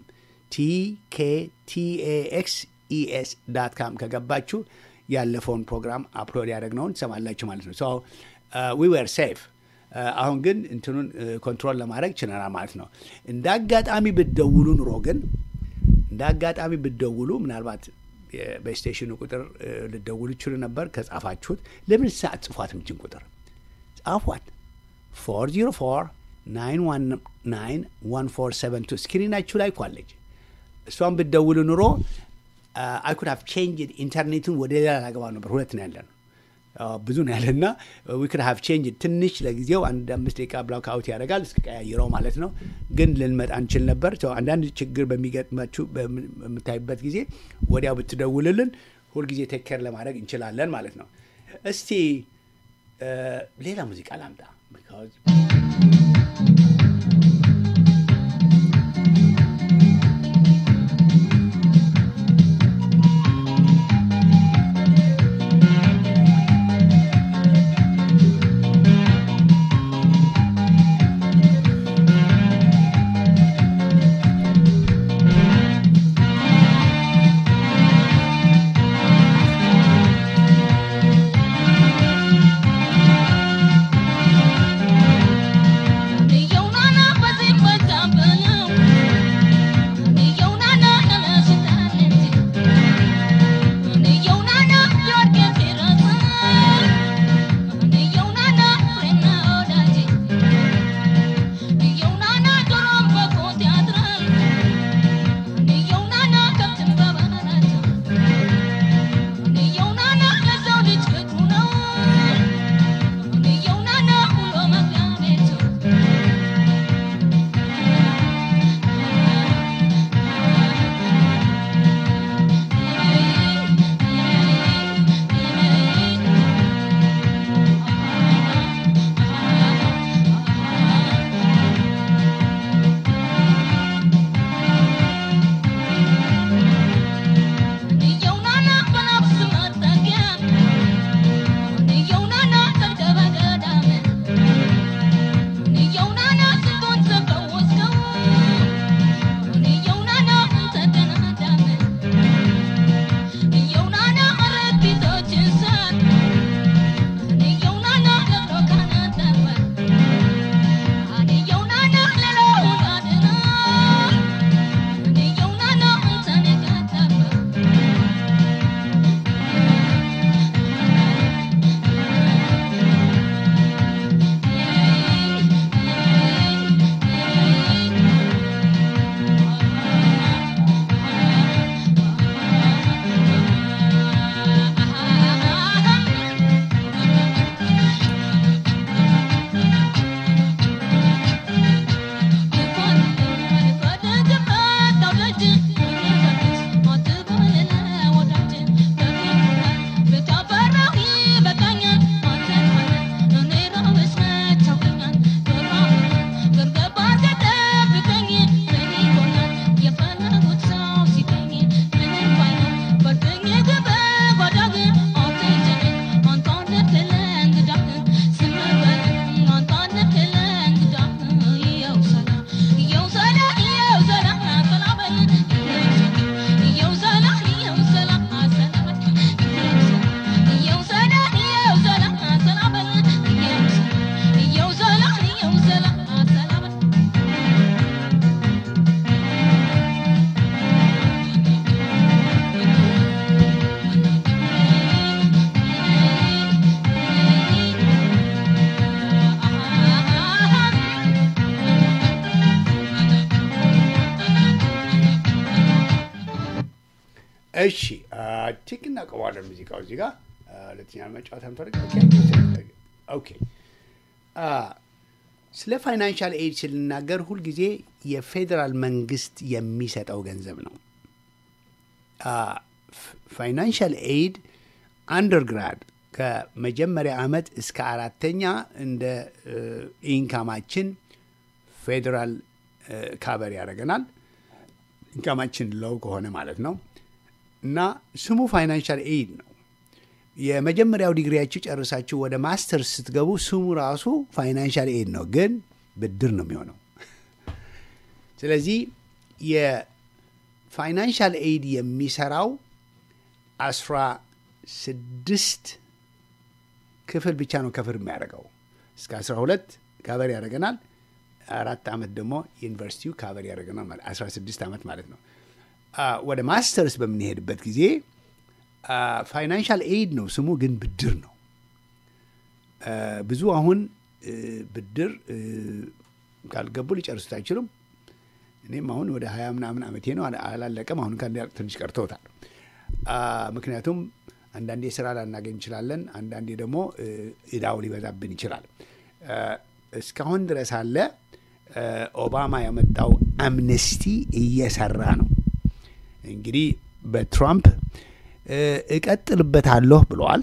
ቲኬቲኤክስ ኢኤስ ዳት ካም ከገባችሁ ያለፈውን ፕሮግራም አፕሎድ ያደረግነውን ትሰማላችሁ ማለት ነው። ዊ ዌር ሴፍ። አሁን ግን እንትኑን ኮንትሮል ለማድረግ ችለናል ማለት ነው። እንደ አጋጣሚ ብትደውሉ ኑሮ ግን እንደ አጋጣሚ ብትደውሉ ምናልባት የ- በስቴሽኑ ቁጥር እ፣ ልትደውሉ ይችሉ ነበር። ከጻፋችሁት ለምን ሰዓት ጽፏት ምችን ቁጥር ጻፏት 404 9191472 ስክሪናችሁ ላይ ኳለች። እሷን ብትደውሉ ኑሮ አይ ኩድ ሃቭ ቼንጅድ ኢንተርኔቱን ወደ ሌላ ላገባ ነበር። ሁለት ነው ያለ ነው ብዙ ነው ያለና ዊ ኩድ ሃቭ ቼንጅድ ትንሽ ለጊዜው አንድ አምስት ደቂቃ ብላክ አውት ያደርጋል እስከቀያይረው ማለት ነው። ግን ልንመጣ እንችል ነበር። ሰው አንዳንድ ችግር በሚገጥማችሁ በምታይበት ጊዜ ወዲያው ብትደውልልን ሁልጊዜ ቴክ ኬር ለማድረግ እንችላለን ማለት ነው። እስቲ እ፣ ሌላ ሙዚቃ ላምጣ because ♪ እሺ ቲክ እናቀባለን ሙዚቃው እዚህ ጋር ሁለተኛ መጫወት አንፈልግ ኦኬ ስለ ፋይናንሻል ኤድ ስንናገር ሁልጊዜ የፌዴራል መንግስት የሚሰጠው ገንዘብ ነው ፋይናንሻል ኤድ አንደርግራድ ከመጀመሪያ ዓመት እስከ አራተኛ እንደ ኢንካማችን ፌዴራል ካበር ያደርገናል ኢንካማችን ለው ከሆነ ማለት ነው እና ስሙ ፋይናንሻል ኤድ ነው የመጀመሪያው ዲግሪያችሁ ጨርሳችሁ ወደ ማስተርስ ስትገቡ ስሙ ራሱ ፋይናንሻል ኤድ ነው ግን ብድር ነው የሚሆነው ስለዚህ የፋይናንሻል ኤድ የሚሰራው አስራ ስድስት ክፍል ብቻ ነው ከፍር የሚያደርገው እስከ አስራ ሁለት ካቨር ያደርገናል አራት ዓመት ደግሞ ዩኒቨርሲቲው ካቨር ያደርገናል ማለት አስራ ስድስት ዓመት ማለት ነው ወደ ማስተርስ በምንሄድበት ጊዜ ፋይናንሻል ኤድ ነው ስሙ ግን ብድር ነው ብዙ አሁን ብድር ካልገቡ ሊጨርሱት አይችሉም እኔም አሁን ወደ ሀያ ምናምን ዓመቴ ነው አላለቀም አሁን ከአንድ ትንሽ ቀርተውታል ምክንያቱም አንዳንዴ ስራ ላናገኝ እንችላለን አንዳንዴ ደግሞ እዳው ሊበዛብን ይችላል እስካሁን ድረስ አለ ኦባማ ያመጣው አምነስቲ እየሰራ ነው እንግዲህ በትራምፕ እቀጥልበታለሁ ብለዋል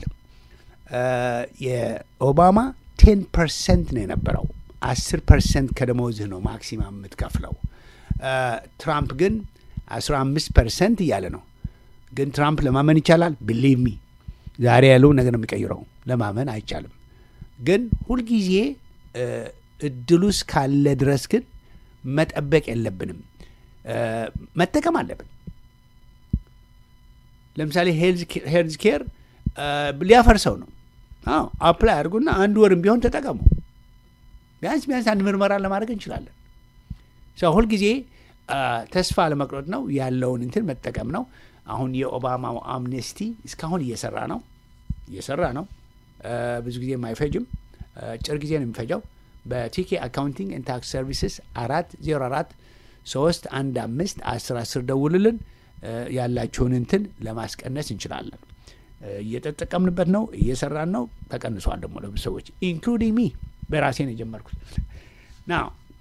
የኦባማ ቴን ፐርሰንት ነው የነበረው አስር ፐርሰንት ከደሞዝህ ነው ማክሲማም የምትከፍለው ትራምፕ ግን አስራ አምስት ፐርሰንት እያለ ነው ግን ትራምፕ ለማመን ይቻላል ብሊቭ ሚ ዛሬ ያለው ነገር ነው የሚቀይረው ለማመን አይቻልም ግን ሁልጊዜ እድሉ እስካለ ድረስ ግን መጠበቅ የለብንም መጠቀም አለብን ለምሳሌ ሄልዝ ኬር ሊያፈርሰው ነው አዎ አፕላይ አድርጉና አንድ ወርም ቢሆን ተጠቀሙ ቢያንስ ቢያንስ አንድ ምርመራ ለማድረግ እንችላለን ሰው ሁልጊዜ ተስፋ ለመቅረጥ ነው ያለውን እንትን መጠቀም ነው አሁን የኦባማው አምኔስቲ እስካሁን እየሰራ ነው እየሰራ ነው ብዙ ጊዜ አይፈጅም ጭር ጊዜ ነው የሚፈጀው በቲኬ አካውንቲንግ ኤንድ ታክስ ሰርቪስስ አራት ዜሮ አራት ሶስት አንድ አምስት አስር አስር ደውልልን ያላችሁን እንትን ለማስቀነስ እንችላለን እየተጠቀምንበት ነው እየሰራን ነው ተቀንሷል ደግሞ ለብዙ ሰዎች ኢንክሉዲንግ ሚ በራሴ ነው የጀመርኩት ና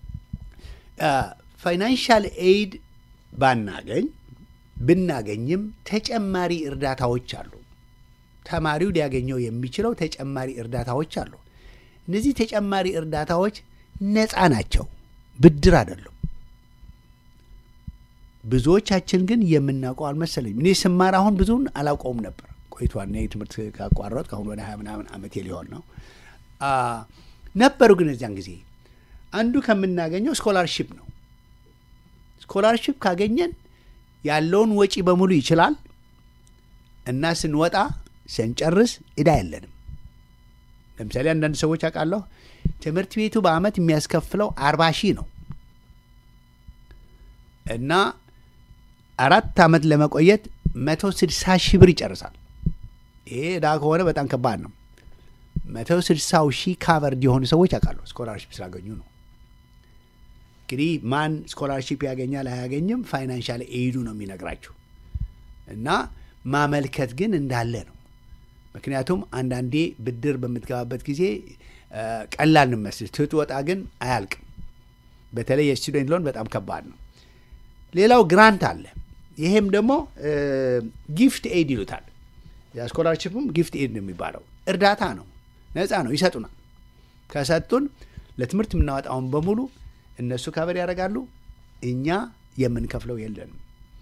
ፋይናንሻል ኤድ ባናገኝ ብናገኝም ተጨማሪ እርዳታዎች አሉ ተማሪው ሊያገኘው የሚችለው ተጨማሪ እርዳታዎች አሉ እነዚህ ተጨማሪ እርዳታዎች ነፃ ናቸው ብድር አይደሉም ብዙዎቻችን ግን የምናውቀው አልመሰለኝም እኔ ስማር አሁን ብዙን አላውቀውም ነበር ቆይቷል ትምህርት ካቋረጥ ከአሁን ወደ ሀያ ምናምን አመት ሊሆን ነው ነበሩ ግን እዚያን ጊዜ አንዱ ከምናገኘው ስኮላርሽፕ ነው ስኮላርሽፕ ካገኘን ያለውን ወጪ በሙሉ ይችላል እና ስንወጣ ስንጨርስ እዳ የለንም ለምሳሌ አንዳንድ ሰዎች አውቃለሁ ትምህርት ቤቱ በአመት የሚያስከፍለው አርባ ሺህ ነው እና አራት ዓመት ለመቆየት መቶ ስድሳ ሺህ ብር ይጨርሳል ይሄ እዳ ከሆነ በጣም ከባድ ነው መቶ ስድሳው ሺህ ካቨርድ የሆኑ ሰዎች አውቃለሁ ስኮላርሽፕ ስላገኙ ነው እንግዲህ ማን ስኮላርሽፕ ያገኛል አያገኝም ፋይናንሻል ኤይዱ ነው የሚነግራችሁ እና ማመልከት ግን እንዳለ ነው ምክንያቱም አንዳንዴ ብድር በምትገባበት ጊዜ ቀላል እንመስል ትትወጣ ግን አያልቅም በተለይ የስቱደንት ሎን በጣም ከባድ ነው ሌላው ግራንት አለ ይሄም ደግሞ ጊፍት ኤድ ይሉታል ስኮላርሽፕም ጊፍት ኤድ ነው የሚባለው እርዳታ ነው ነፃ ነው ይሰጡናል ከሰጡን ለትምህርት የምናወጣውን በሙሉ እነሱ ከበር ያደርጋሉ እኛ የምንከፍለው የለንም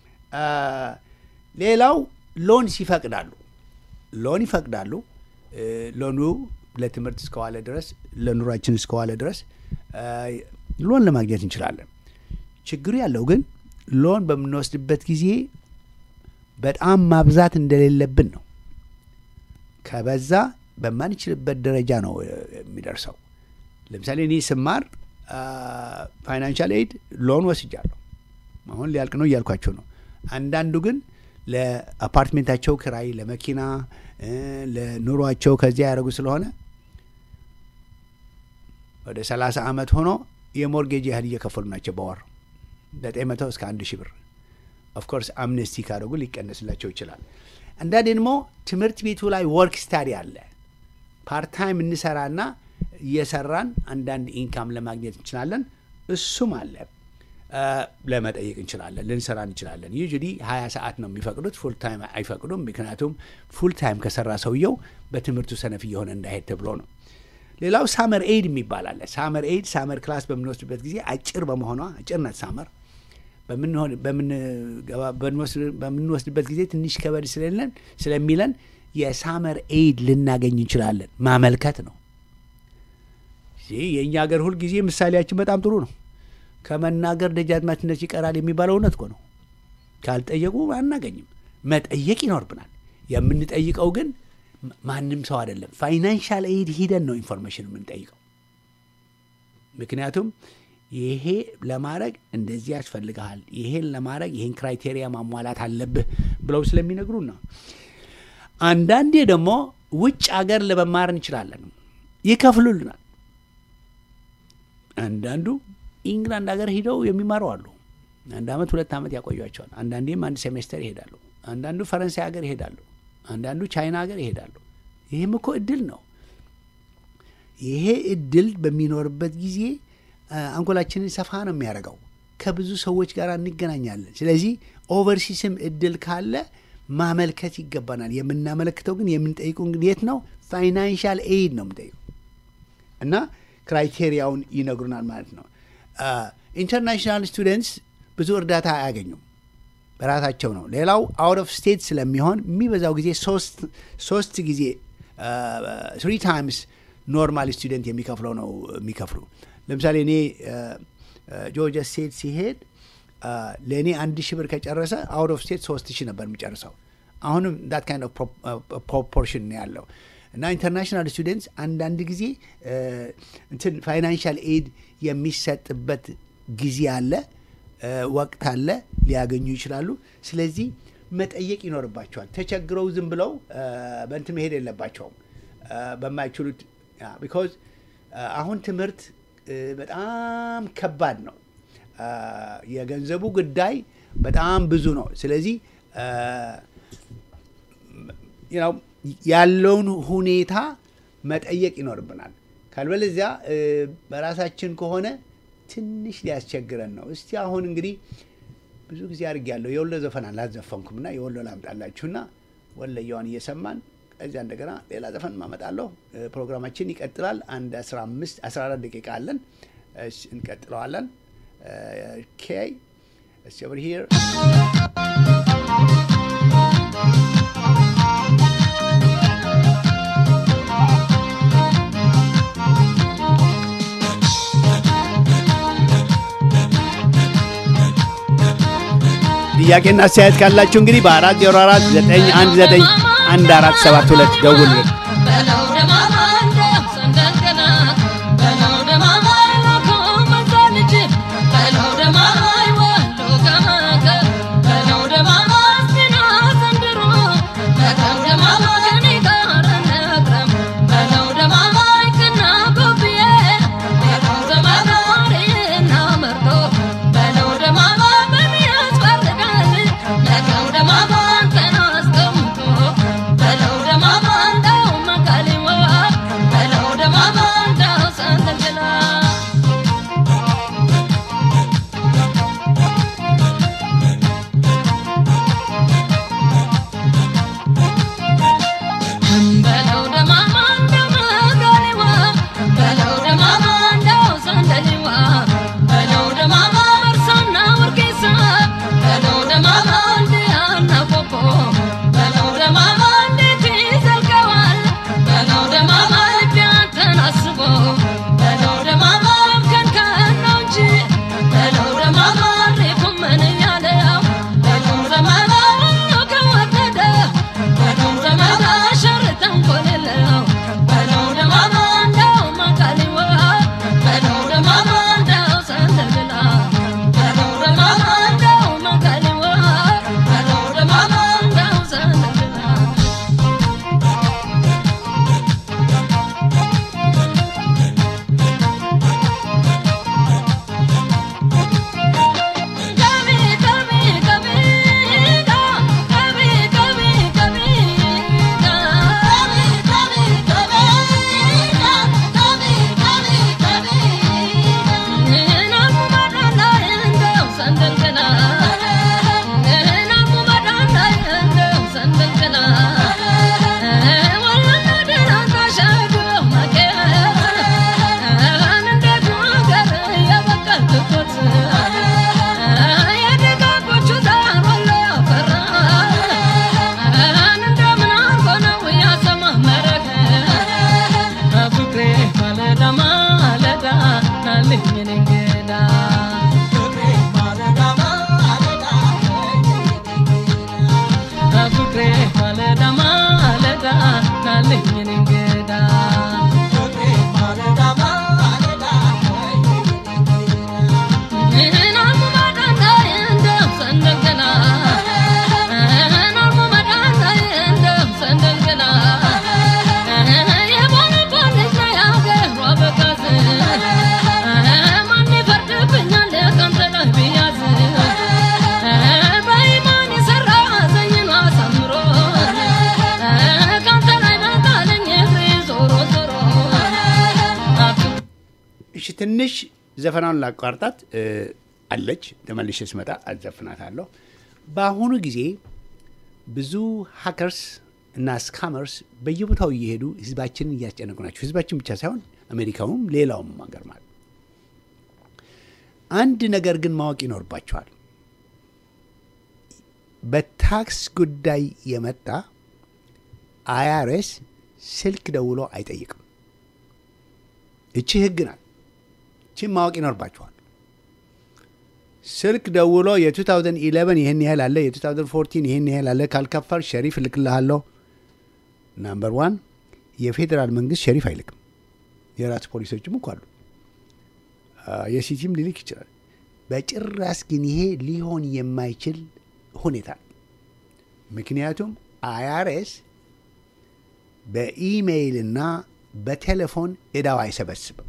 ሌላው ሎንስ ይፈቅዳሉ ሎን ይፈቅዳሉ ሎኑ ለትምህርት እስከዋለ ድረስ ለኑሯችን እስከዋለ ድረስ ሎን ለማግኘት እንችላለን ችግሩ ያለው ግን ሎን በምንወስድበት ጊዜ በጣም ማብዛት እንደሌለብን ነው ከበዛ በማንችልበት ደረጃ ነው የሚደርሰው ለምሳሌ እኔ ስማር ፋይናንሻል ኤድ ሎን ወስጃለሁ አሁን ሊያልቅ ነው እያልኳቸው ነው አንዳንዱ ግን ለአፓርትሜንታቸው ክራይ ለመኪና ለኑሯቸው ከዚያ ያደረጉ ስለሆነ ወደ ሰላሳ ዓመት ሆኖ የሞርጌጅ ያህል እየከፈሉ ናቸው በወር ዘጠኝ መቶ እስከ አንድ ሺህ ብር ኦፍኮርስ አምነስቲ ካደረጉ ሊቀነስላቸው ይችላል። አንዳንዴ ደግሞ ትምህርት ቤቱ ላይ ወርክ ስታዲ አለ። ፓርታይም እንሰራና እየሰራን አንዳንድ ኢንካም ለማግኘት እንችላለን። እሱም አለ አ፣ ለመጠየቅ እንችላለን፣ ልንሰራ እንችላለን። ዩዥሊ ሀያ ሰዓት ነው የሚፈቅዱት፣ ፉል ታይም አይፈቅዱም። ምክንያቱም ፉል ታይም ከሰራ ሰውየው በትምህርቱ ሰነፍ እየሆነ እንዳይሄድ ተብሎ ነው። ሌላው ሳመር ኤድ የሚባል አለ። ሳመር ኤድ ሳመር ክላስ በምንወስድበት ጊዜ አጭር በመሆኗ አጭር ናት ሳመር በምንሆን በምንገባ- በምንወስድ- በምንወስድበት ጊዜ ትንሽ ከበድ ስለለን ስለሚለን የሳመር ኤድ ልናገኝ እንችላለን። ማመልከት ነው። ይህ የእኛ ሀገር ሁልጊዜ ምሳሌያችን በጣም ጥሩ ነው። ከመናገር ደጃዝማችነት ይቀራል የሚባለው እውነት እኮ ነው። ካልጠየቁ አናገኝም። መጠየቅ ይኖርብናል። የምንጠይቀው ግን ማ- ማንም ሰው አይደለም። ፋይናንሻል ኤድ ሂደን ነው ኢንፎርሜሽን የምንጠይቀው። ምክንያቱም ይሄ ለማድረግ እንደዚህ ያስፈልግሃል፣ ይሄን ለማድረግ ይሄን ክራይቴሪያ ማሟላት አለብህ ብለው ስለሚነግሩን ነው። አንዳንዴ ደግሞ ውጭ አገር ለመማር እንችላለን፣ ይከፍሉልናል። አንዳንዱ ኢንግላንድ ሀገር ሂደው የሚማሩ አሉ። አንድ አመት ሁለት አመት ያቆያቸዋል። አንዳንዴም አንድ ሴሜስተር ይሄዳሉ። አንዳንዱ ፈረንሳይ ሀገር ይሄዳሉ። አንዳንዱ ቻይና ሀገር ይሄዳሉ። ይህም እኮ እድል ነው። ይሄ እድል በሚኖርበት ጊዜ አ፣ አንጎላችንን ሰፋ ነው የሚያደርገው። ከብዙ ሰዎች ጋር እንገናኛለን። ስለዚህ ኦቨርሲስም እድል ካለ ማመልከት ይገባናል። የምናመለክተው ግን የምንጠይቀው ግን የት ነው? ፋይናንሻል ኤድ ነው የምንጠይቀው እና ክራይቴሪያውን ይነግሩናል ማለት ነው። ኢንተርናሽናል ስቱደንትስ ብዙ እርዳታ አያገኙም፣ በራሳቸው ነው። ሌላው አውት ኦፍ ስቴት ስለሚሆን የሚበዛው ጊዜ ሶስት ሶስት ጊዜ ትሪ ታይምስ ኖርማል ስቱደንት የሚከፍለው ነው የሚከፍሉ። ለምሳሌ እኔ ጆርጂያ ስቴት ሲሄድ ለእኔ አንድ ሺህ ብር ከጨረሰ አውት ኦፍ ስቴት ሶስት ሺህ ነበር የሚጨርሰው። አሁንም ዳት ካይንድ ኦፍ ፕሮፖርሽን ነው ያለው እና ኢንተርናሽናል ስቱደንትስ አንዳንድ ጊዜ እ፣ እንትን ፋይናንሻል ኤድ የሚሰጥበት ጊዜ አለ፣ እ፣ ወቅት አለ፣ ሊያገኙ ይችላሉ። ስለዚህ መጠየቅ ይኖርባቸዋል። ተቸግረው ዝም ብለው እ፣ በእንትን መሄድ የለባቸውም እ፣ በማይችሉት ቢኮዝ አሁን ትምህርት እ፣ በጣም ከባድ ነው። እ፣ የገንዘቡ ጉዳይ በጣም ብዙ ነው። ስለዚህ እ፣ ነው ያለውን ሁኔታ መጠየቅ ይኖርብናል። ካልበለዚያ እ፣ በራሳችን ከሆነ ትንሽ ሊያስቸግረን ነው። እስቲ አሁን እንግዲህ ብዙ ጊዜ አድርጌያለሁ። የወሎ ዘፈን አላዘፈንኩም እና የወሎ ላምጣላችሁና ወለየዋን እየሰማን ከዚያ እንደገና ሌላ ዘፈን ማመጣለሁ። እ፣ ፕሮግራማችን ይቀጥላል። አንድ 15 14 ደቂቃ አለን። እሺ፣ እንቀጥለዋለን። ኬ እስቲ ኦቨር ሂር ጥያቄና አስተያየት ካላችሁ እንግዲህ በአራት ዜሮ አራት ዘጠኝ አንድ ዘጠኝ አንድ አራት ሰባት ሁለት ደውሉልን። በለው ደማማ እንደም ሰንደልገና በለው ደማማ ይወኮ መዛ ልጅ በለው ደማማ ይወሎ ከመከ በለው ደማማ ስና ዘንድሮ በለው ደማማ ከኔ ጋር ነግረም በለው ደማማ ይክና ጎብዬ በለው ደማማ ወሬና መርዶ በለው ደማማ በሚያስፈርዳል ለገው ደማማ አንተን አስቀምጦ በለው ደማማ እንደው መቀሌዋ ፈርድልኝ እኔ እንግዳ ናሙ መዳንዳይ እንደው ሰንደልገላ ናሙ መዳንዳይ እንደው ሰንደልገላ የቦነቦን ልጅ ነው ያገሯ በጋዝ ማን ይፈርድብኛል ቀንተ ላይ ብያዝ በኢማን የሰራ ዘኝን አሳምሮ ቀንተ ላይ መጣለኝ እግሬ ዞሮ ዞሮ እሺ ትንሽ ዘፈናውን ላቋርጣት እ፣ አለች ተመልሼ ስመጣ አዘፍናታለሁ። በአሁኑ ጊዜ ብዙ ሀከርስ እና ስካመርስ በየቦታው እየሄዱ ህዝባችንን እያስጨነቁ ናቸው። ህዝባችን ብቻ ሳይሆን አሜሪካውም ሌላውም ሀገር ማለት አንድ ነገር ግን ማወቅ ይኖርባቸዋል። በታክስ ጉዳይ የመጣ አይአርኤስ ስልክ ደውሎ አይጠይቅም። እቺ ህግ ናት። ቺን ማወቅ ይኖርባቸዋል። ስልክ ደውሎ የ2011 ይህን ያህል አለ፣ የ2014 ይህን ያህል አለ፣ ካልከፈል ሸሪፍ እልክልሃለሁ። ናምበር ዋን የፌዴራል መንግስት ሸሪፍ አይልክም። የራሱ ፖሊሶችም እኮ አሉ። አ፣ የሲቲም ሊልክ ይችላል። በጭራስ ግን ይሄ ሊሆን የማይችል ሁኔታ ነው። ምክንያቱም አይአርኤስ በኢሜይልና በቴሌፎን እዳው አይሰበስብም።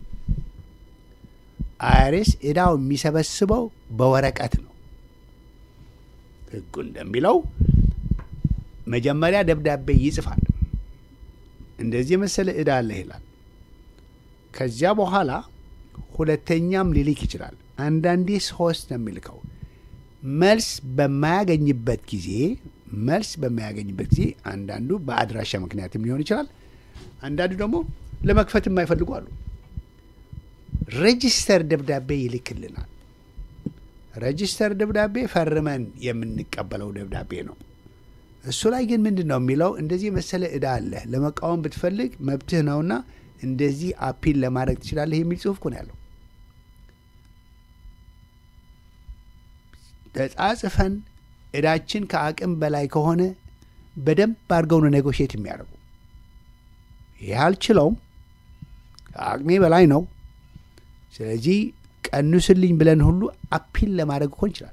አይአርኤስ እዳው የሚሰበስበው በወረቀት ነው። ህጉ እንደሚለው መጀመሪያ ደብዳቤ ይጽፋል። እንደዚህ የመሰለ እዳ አለ ይላል። ከዚያ በኋላ ሁለተኛም ሊልክ ይችላል። አንዳንዴ ሶስት ነው የሚልከው። መልስ በማያገኝበት ጊዜ መልስ በማያገኝበት ጊዜ አንዳንዱ በአድራሻ ምክንያትም ሊሆን ይችላል። አንዳንዱ ደግሞ ለመክፈት የማይፈልጉ አሉ። ሬጂስተር ደብዳቤ ይልክልናል። ሬጂስተር ደብዳቤ ፈርመን የምንቀበለው ደብዳቤ ነው። እሱ ላይ ግን ምንድን ነው የሚለው? እንደዚህ የመሰለ እዳ አለ፣ ለመቃወም ብትፈልግ መብትህ ነውና እንደዚህ አፒል ለማድረግ ትችላለህ የሚል ጽሁፍ እኮ ነው ያለው። ተጻጽፈን እዳችን ከአቅም በላይ ከሆነ በደንብ አድርገው ነው ኔጎሽት የሚያደርጉ። ይህ አልችለውም፣ ከአቅሜ በላይ ነው፣ ስለዚህ ቀንስልኝ ብለን ሁሉ አፒል ለማድረግ እኮ እንችላለን።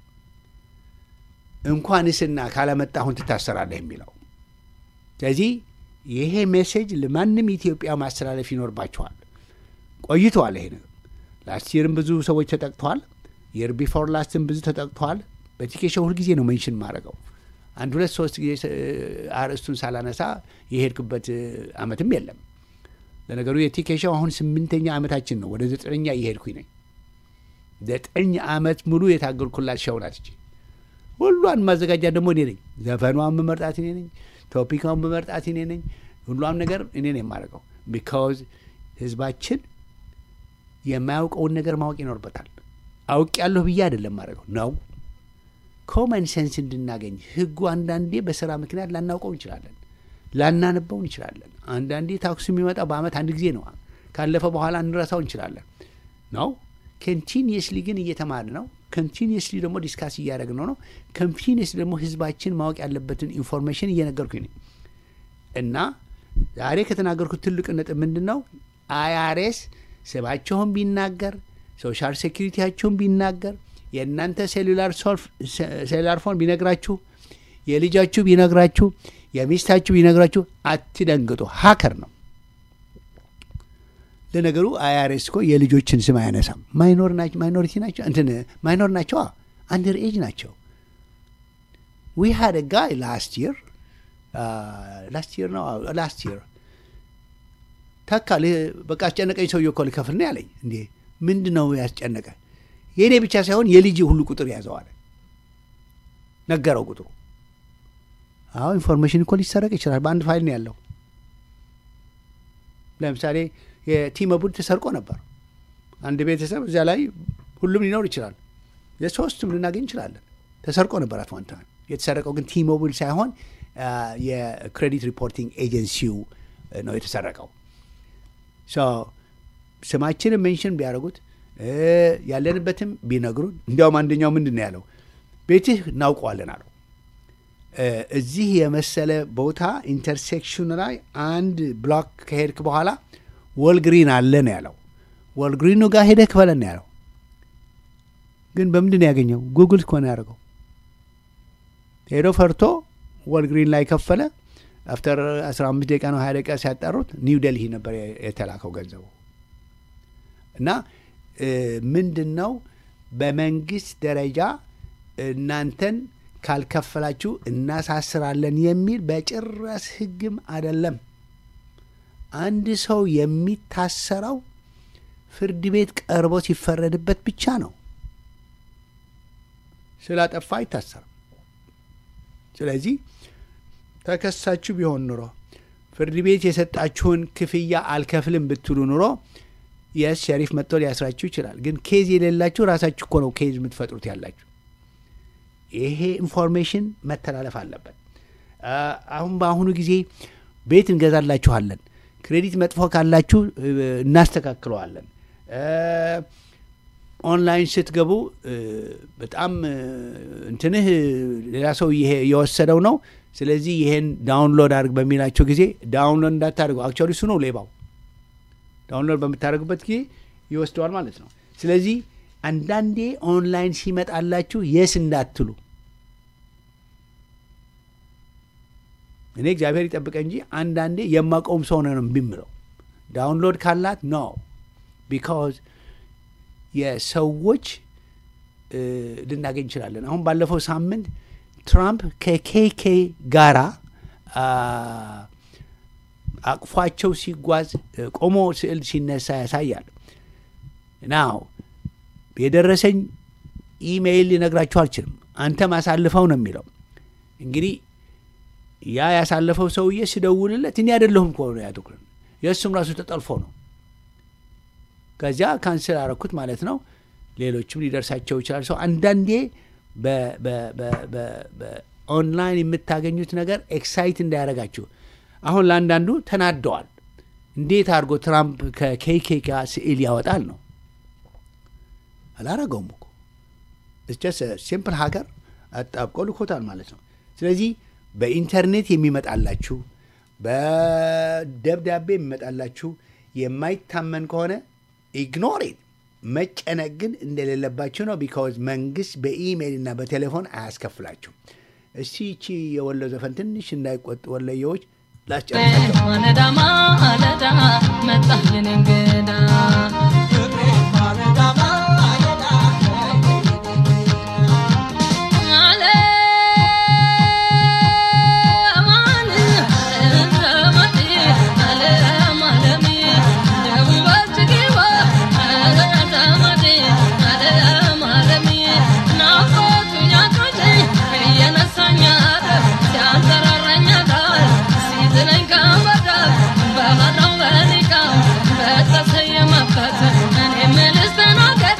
እንኳንስና ካለመጣሁን ትታሰራለህ የሚለው ስለዚህ ይሄ ሜሴጅ ለማንም ኢትዮጵያ ማስተላለፍ ይኖርባቸዋል። ቆይተዋል። ይሄ ነገር ላስት ይርም ብዙ ሰዎች ተጠቅተዋል። የር ቢፎር ላስትም ብዙ ተጠቅተዋል። በቲኬሾ ሁልጊዜ ነው ሜንሽን ማድረገው። አንድ ሁለት ሶስት ጊዜ እ፣ አርዕስቱን ሳላነሳ የሄድክበት እ፣ አመትም የለም። ለነገሩ የቲኬሾው አሁን ስምንተኛ አመታችን ነው። ወደ ዘጠነኛ እየሄድኩኝ ነኝ። ዘጠኝ አመት ሙሉ የታገልኩላት ሸው ናት እቺ። ሁሏን ማዘጋጃ ደግሞ እኔ ነኝ። ዘፈኗን መመርጣት እኔ ነኝ። ቶፒካውን መመርጣት እኔ ነኝ። ሁሏም ነገር እኔ ነኝ የማደርገው። ቢካውዝ ህዝባችን የማያውቀውን ነገር ማወቅ ይኖርበታል። አውቅ ያለሁ ብዬ አይደለም ማድረገው ነው ኮመን ሴንስ እንድናገኝ ህጉ አንዳንዴ በስራ ምክንያት ላናውቀው እንችላለን፣ ላናነበው እንችላለን። አንዳንዴ ታክሱ የሚመጣ በአመት አንድ ጊዜ ነው። ካለፈ በኋላ እንረሳው እንችላለን ነው ኮንቲኒየስሊ ግን እየተማር ነው። ኮንቲኒየስሊ ደግሞ ዲስካስ እያደረግን ነው ነው ኮንቲኒየስ ደግሞ ህዝባችን ማወቅ ያለበትን ኢንፎርሜሽን እየነገርኩኝ ነኝ። እና ዛሬ ከተናገርኩት ትልቅ ነጥብ ምንድን ነው? አይአርኤስ ስማቸውን ቢናገር ሶሻል ሴኪሪቲያቸውን ቢናገር የእናንተ ሴሉላር ፎን ቢነግራችሁ የልጃችሁ ቢነግራችሁ የሚስታችሁ ቢነግራችሁ አትደንግጡ። ሀከር ነው። ለነገሩ አይአርኤስ እኮ የልጆችን ስም አያነሳም። ማይኖሪቲ ናቸው እንትን ማይኖር ናቸው፣ አንደር ኤጅ ናቸው። ዊ ሃድ ጋይ ላስት ይር ላስት ይር ነው ላስት ይር ተካ በቃ አስጨነቀኝ። ሰውዬ እኮ ልከፍል ነው ያለኝ። እንዴ ምንድን ነው ያስጨነቀ? የእኔ ብቻ ሳይሆን የልጅ ሁሉ ቁጥር ያዘዋል። ነገረው ቁጥሩ። አዎ ኢንፎርሜሽን እኮ ሊሰረቅ ይችላል። በአንድ ፋይል ነው ያለው። ለምሳሌ የቲመቡድ ተሰርቆ ነበር። አንድ ቤተሰብ እዚያ ላይ ሁሉም ሊኖር ይችላል። የሶስቱም ልናገኝ እንችላለን። ተሰርቆ ነበር አት ዋን ታይም። የተሰረቀው ግን ቲሞቢል ሳይሆን የክሬዲት ሪፖርቲንግ ኤጀንሲው ነው የተሰረቀው። ስማችንን ሜንሽን ቢያደርጉት ያለንበትም ቢነግሩን፣ እንዲያውም አንደኛው ምንድን ነው ያለው ቤትህ እናውቀዋለን አለው። እ፣ እዚህ የመሰለ ቦታ ኢንተርሴክሽን ላይ አንድ ብሎክ ከሄድክ በኋላ ወልግሪን አለ ነው ያለው። ወልግሪኑ ጋር ሄደህ ክፈለን ነው ያለው። ግን በምንድን ነው ያገኘው? ጉግል እኮ ነው ያደርገው። ሄዶ ፈርቶ ወልግሪን ላይ ከፈለ። አፍተር 15 ደቂቃ ነው 20 ደቂቃ ሲያጣሩት ኒው ደልሂ ነበር የተላከው ገንዘቡ። እና እ፣ ምንድን ነው በመንግስት ደረጃ እናንተን ካልከፈላችሁ እናሳስራለን የሚል በጭራሽ ህግም አይደለም። አንድ ሰው የሚታሰረው ፍርድ ቤት ቀርቦ ሲፈረድበት ብቻ ነው። ስላጠፋ አይታሰርም። ስለዚህ ተከሳችሁ ቢሆን ኑሮ ፍርድ ቤት የሰጣችሁን ክፍያ አልከፍልም ብትሉ ኑሮ የስ ሸሪፍ መጥቶ ሊያስራችሁ ይችላል። ግን ኬዝ የሌላችሁ ራሳችሁ እኮ ነው ኬዝ የምትፈጥሩት ያላችሁ። ይሄ ኢንፎርሜሽን መተላለፍ አለበት። አ፣ አሁን በአሁኑ ጊዜ ቤት እንገዛላችኋለን፣ ክሬዲት መጥፎ ካላችሁ እ፣ እናስተካክለዋለን። እ፣ ኦንላይን ስትገቡ እ፣ በጣም እ፣ እንትንህ እ፣ ሌላ ሰው ይሄ- የወሰደው ነው። ስለዚህ ይሄን ዳውንሎድ አድርግ በሚላቸው ጊዜ ዳውንሎድ እንዳታደርጉ። አክቹዋሊ እሱ ነው ሌባው። ዳውንሎድ በምታደርጉበት ጊዜ ይወስደዋል ማለት ነው። ስለዚህ አንዳንዴ ኦንላይን ሲመጣላችሁ የስ እንዳትሉ። እኔ እግዚአብሔር ይጠብቀ እንጂ አንዳንዴ የማቀውም ሰው ነው እምቢ የምለው ዳውንሎድ ካላት ኖ ቢካዝ የሰዎች እ፣ ልናገኝ እንችላለን። አሁን ባለፈው ሳምንት ትራምፕ ከኬኬ ጋራ አ፣ አቅፏቸው ሲጓዝ እ፣ ቆሞ ስዕል ሲነሳ ያሳያል። ናው የደረሰኝ ኢሜይል ሊነግራችሁ አልችልም። አንተም አሳልፈው ነው የሚለው። እንግዲህ ያ ያሳለፈው ሰውዬ ሲደውልለት እኔ አይደለሁም እኮ ነው ያትኩርን የእሱም ራሱ ተጠልፎ ነው። ከዚያ ካንስል አረኩት ማለት ነው። ሌሎችም ሊደርሳቸው ይችላል። ሰው አንዳንዴ በ- በ- በ- በ- በኦንላይን የምታገኙት ነገር ኤክሳይት እንዳያደርጋችሁ። አሁን ለአንዳንዱ ተናደዋል። እንዴት አድርጎ ትራምፕ ከኬኬ ጋር ስዕል ያወጣል ነው አላረገውም እኮ እስጀስ ሲምፕል ሀገር አጣብቆ ልኮታል ማለት ነው። ስለዚህ በኢንተርኔት የሚመጣላችሁ በደብዳቤ የሚመጣላችሁ የማይታመን ከሆነ ኢግኖሬት መጨነቅ ግን እንደሌለባችሁ ነው። ቢካዝ መንግስት በኢሜይል እና በቴሌፎን አያስከፍላችሁ። እስቲ ይቺ የወሎ ዘፈን ትንሽ እንዳይቆጥ ወለየዎች ላስጨርሳቸው። ማለዳ ማለዳ መጣልን እንግዳ በተሰየመበት እኔ ምልስ ተናገር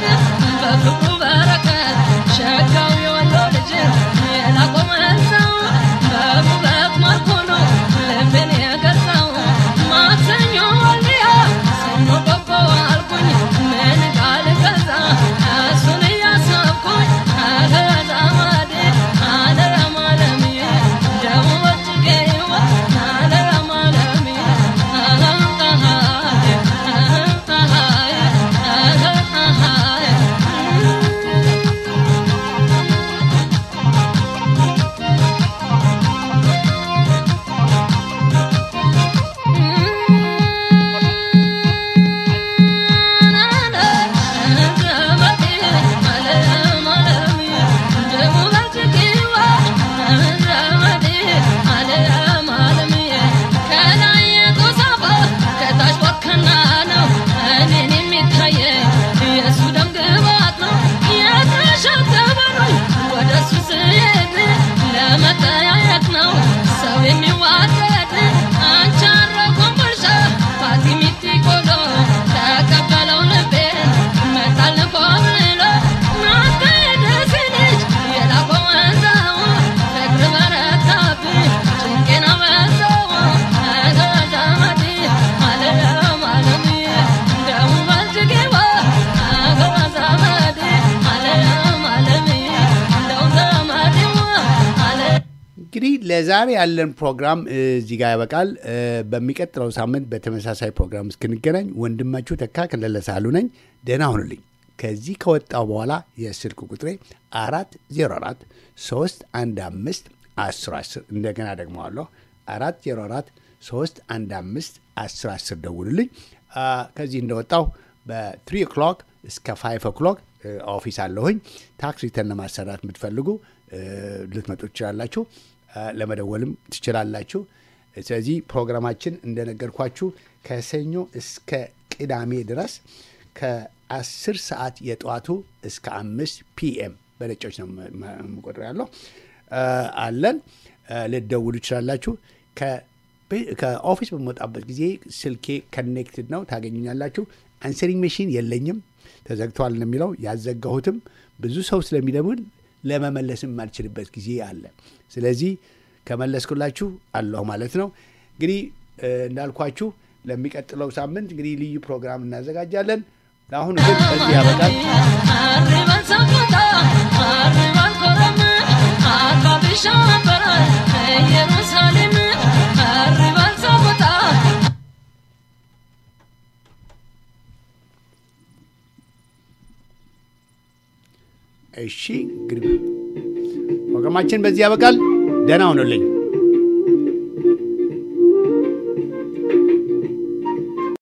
እንግዲህ ለዛሬ ያለን ፕሮግራም እ, እዚህ ጋር ያበቃል። እ, በሚቀጥለው ሳምንት በተመሳሳይ ፕሮግራም እስክንገናኝ ወንድማችሁ ተካ ከለለ ሳህሉ ነኝ። ደህና ሁኑልኝ። ከዚህ ከወጣው በኋላ የስልክ ቁጥሬ አራት ዜሮ አራት ሶስት አንድ አምስት አስር አስር እንደገና ደግመዋለሁ አራት ዜሮ አራት ሶስት አንድ አምስት አስር አስር ደውሉልኝ። አ, ከዚህ እንደወጣው በትሪ ኦክሎክ እስከ ፋይቭ ኦክሎክ እ, ኦፊስ አለሁኝ። ታክስ ሪተርን ለማሰራት የምትፈልጉ እ, ልትመጡ ትችላላችሁ። አ, ለመደወልም ትችላላችሁ። ስለዚህ ፕሮግራማችን እንደነገርኳችሁ ከሰኞ እስከ ቅዳሜ ድረስ ከአስር ሰዓት የጠዋቱ እስከ አምስት ፒኤም በነጮች ነው መ- መ- የምቆጥረው ያለው አ, አለን አ, ልትደውሉ ትችላላችሁ። ከ- ከኦፊስ በምወጣበት ጊዜ ስልኬ ከኔክትድ ነው ታገኙኛላችሁ። አንሰሪንግ መሽን የለኝም ተዘግተዋል ነው የሚለው ያዘጋሁትም ብዙ ሰው ስለሚደውል ለመመለስም የማልችልበት ጊዜ አለ። ስለዚህ ከመለስኩላችሁ አለሁ ማለት ነው። እንግዲህ እ, እንዳልኳችሁ ለሚቀጥለው ሳምንት እንግዲህ ልዩ ፕሮግራም እናዘጋጃለን። ለአሁኑ ግን እዚህ ያበቃል። አርባን ሳቆጣ አርባን ኮረም አባብሻ ነበረ ኢየሩሳሌም አርባን ሳቆጣ እሺ እንግዲህ ፕሮግራማችን በዚህ ያበቃል። ደህና ሁኑልኝ።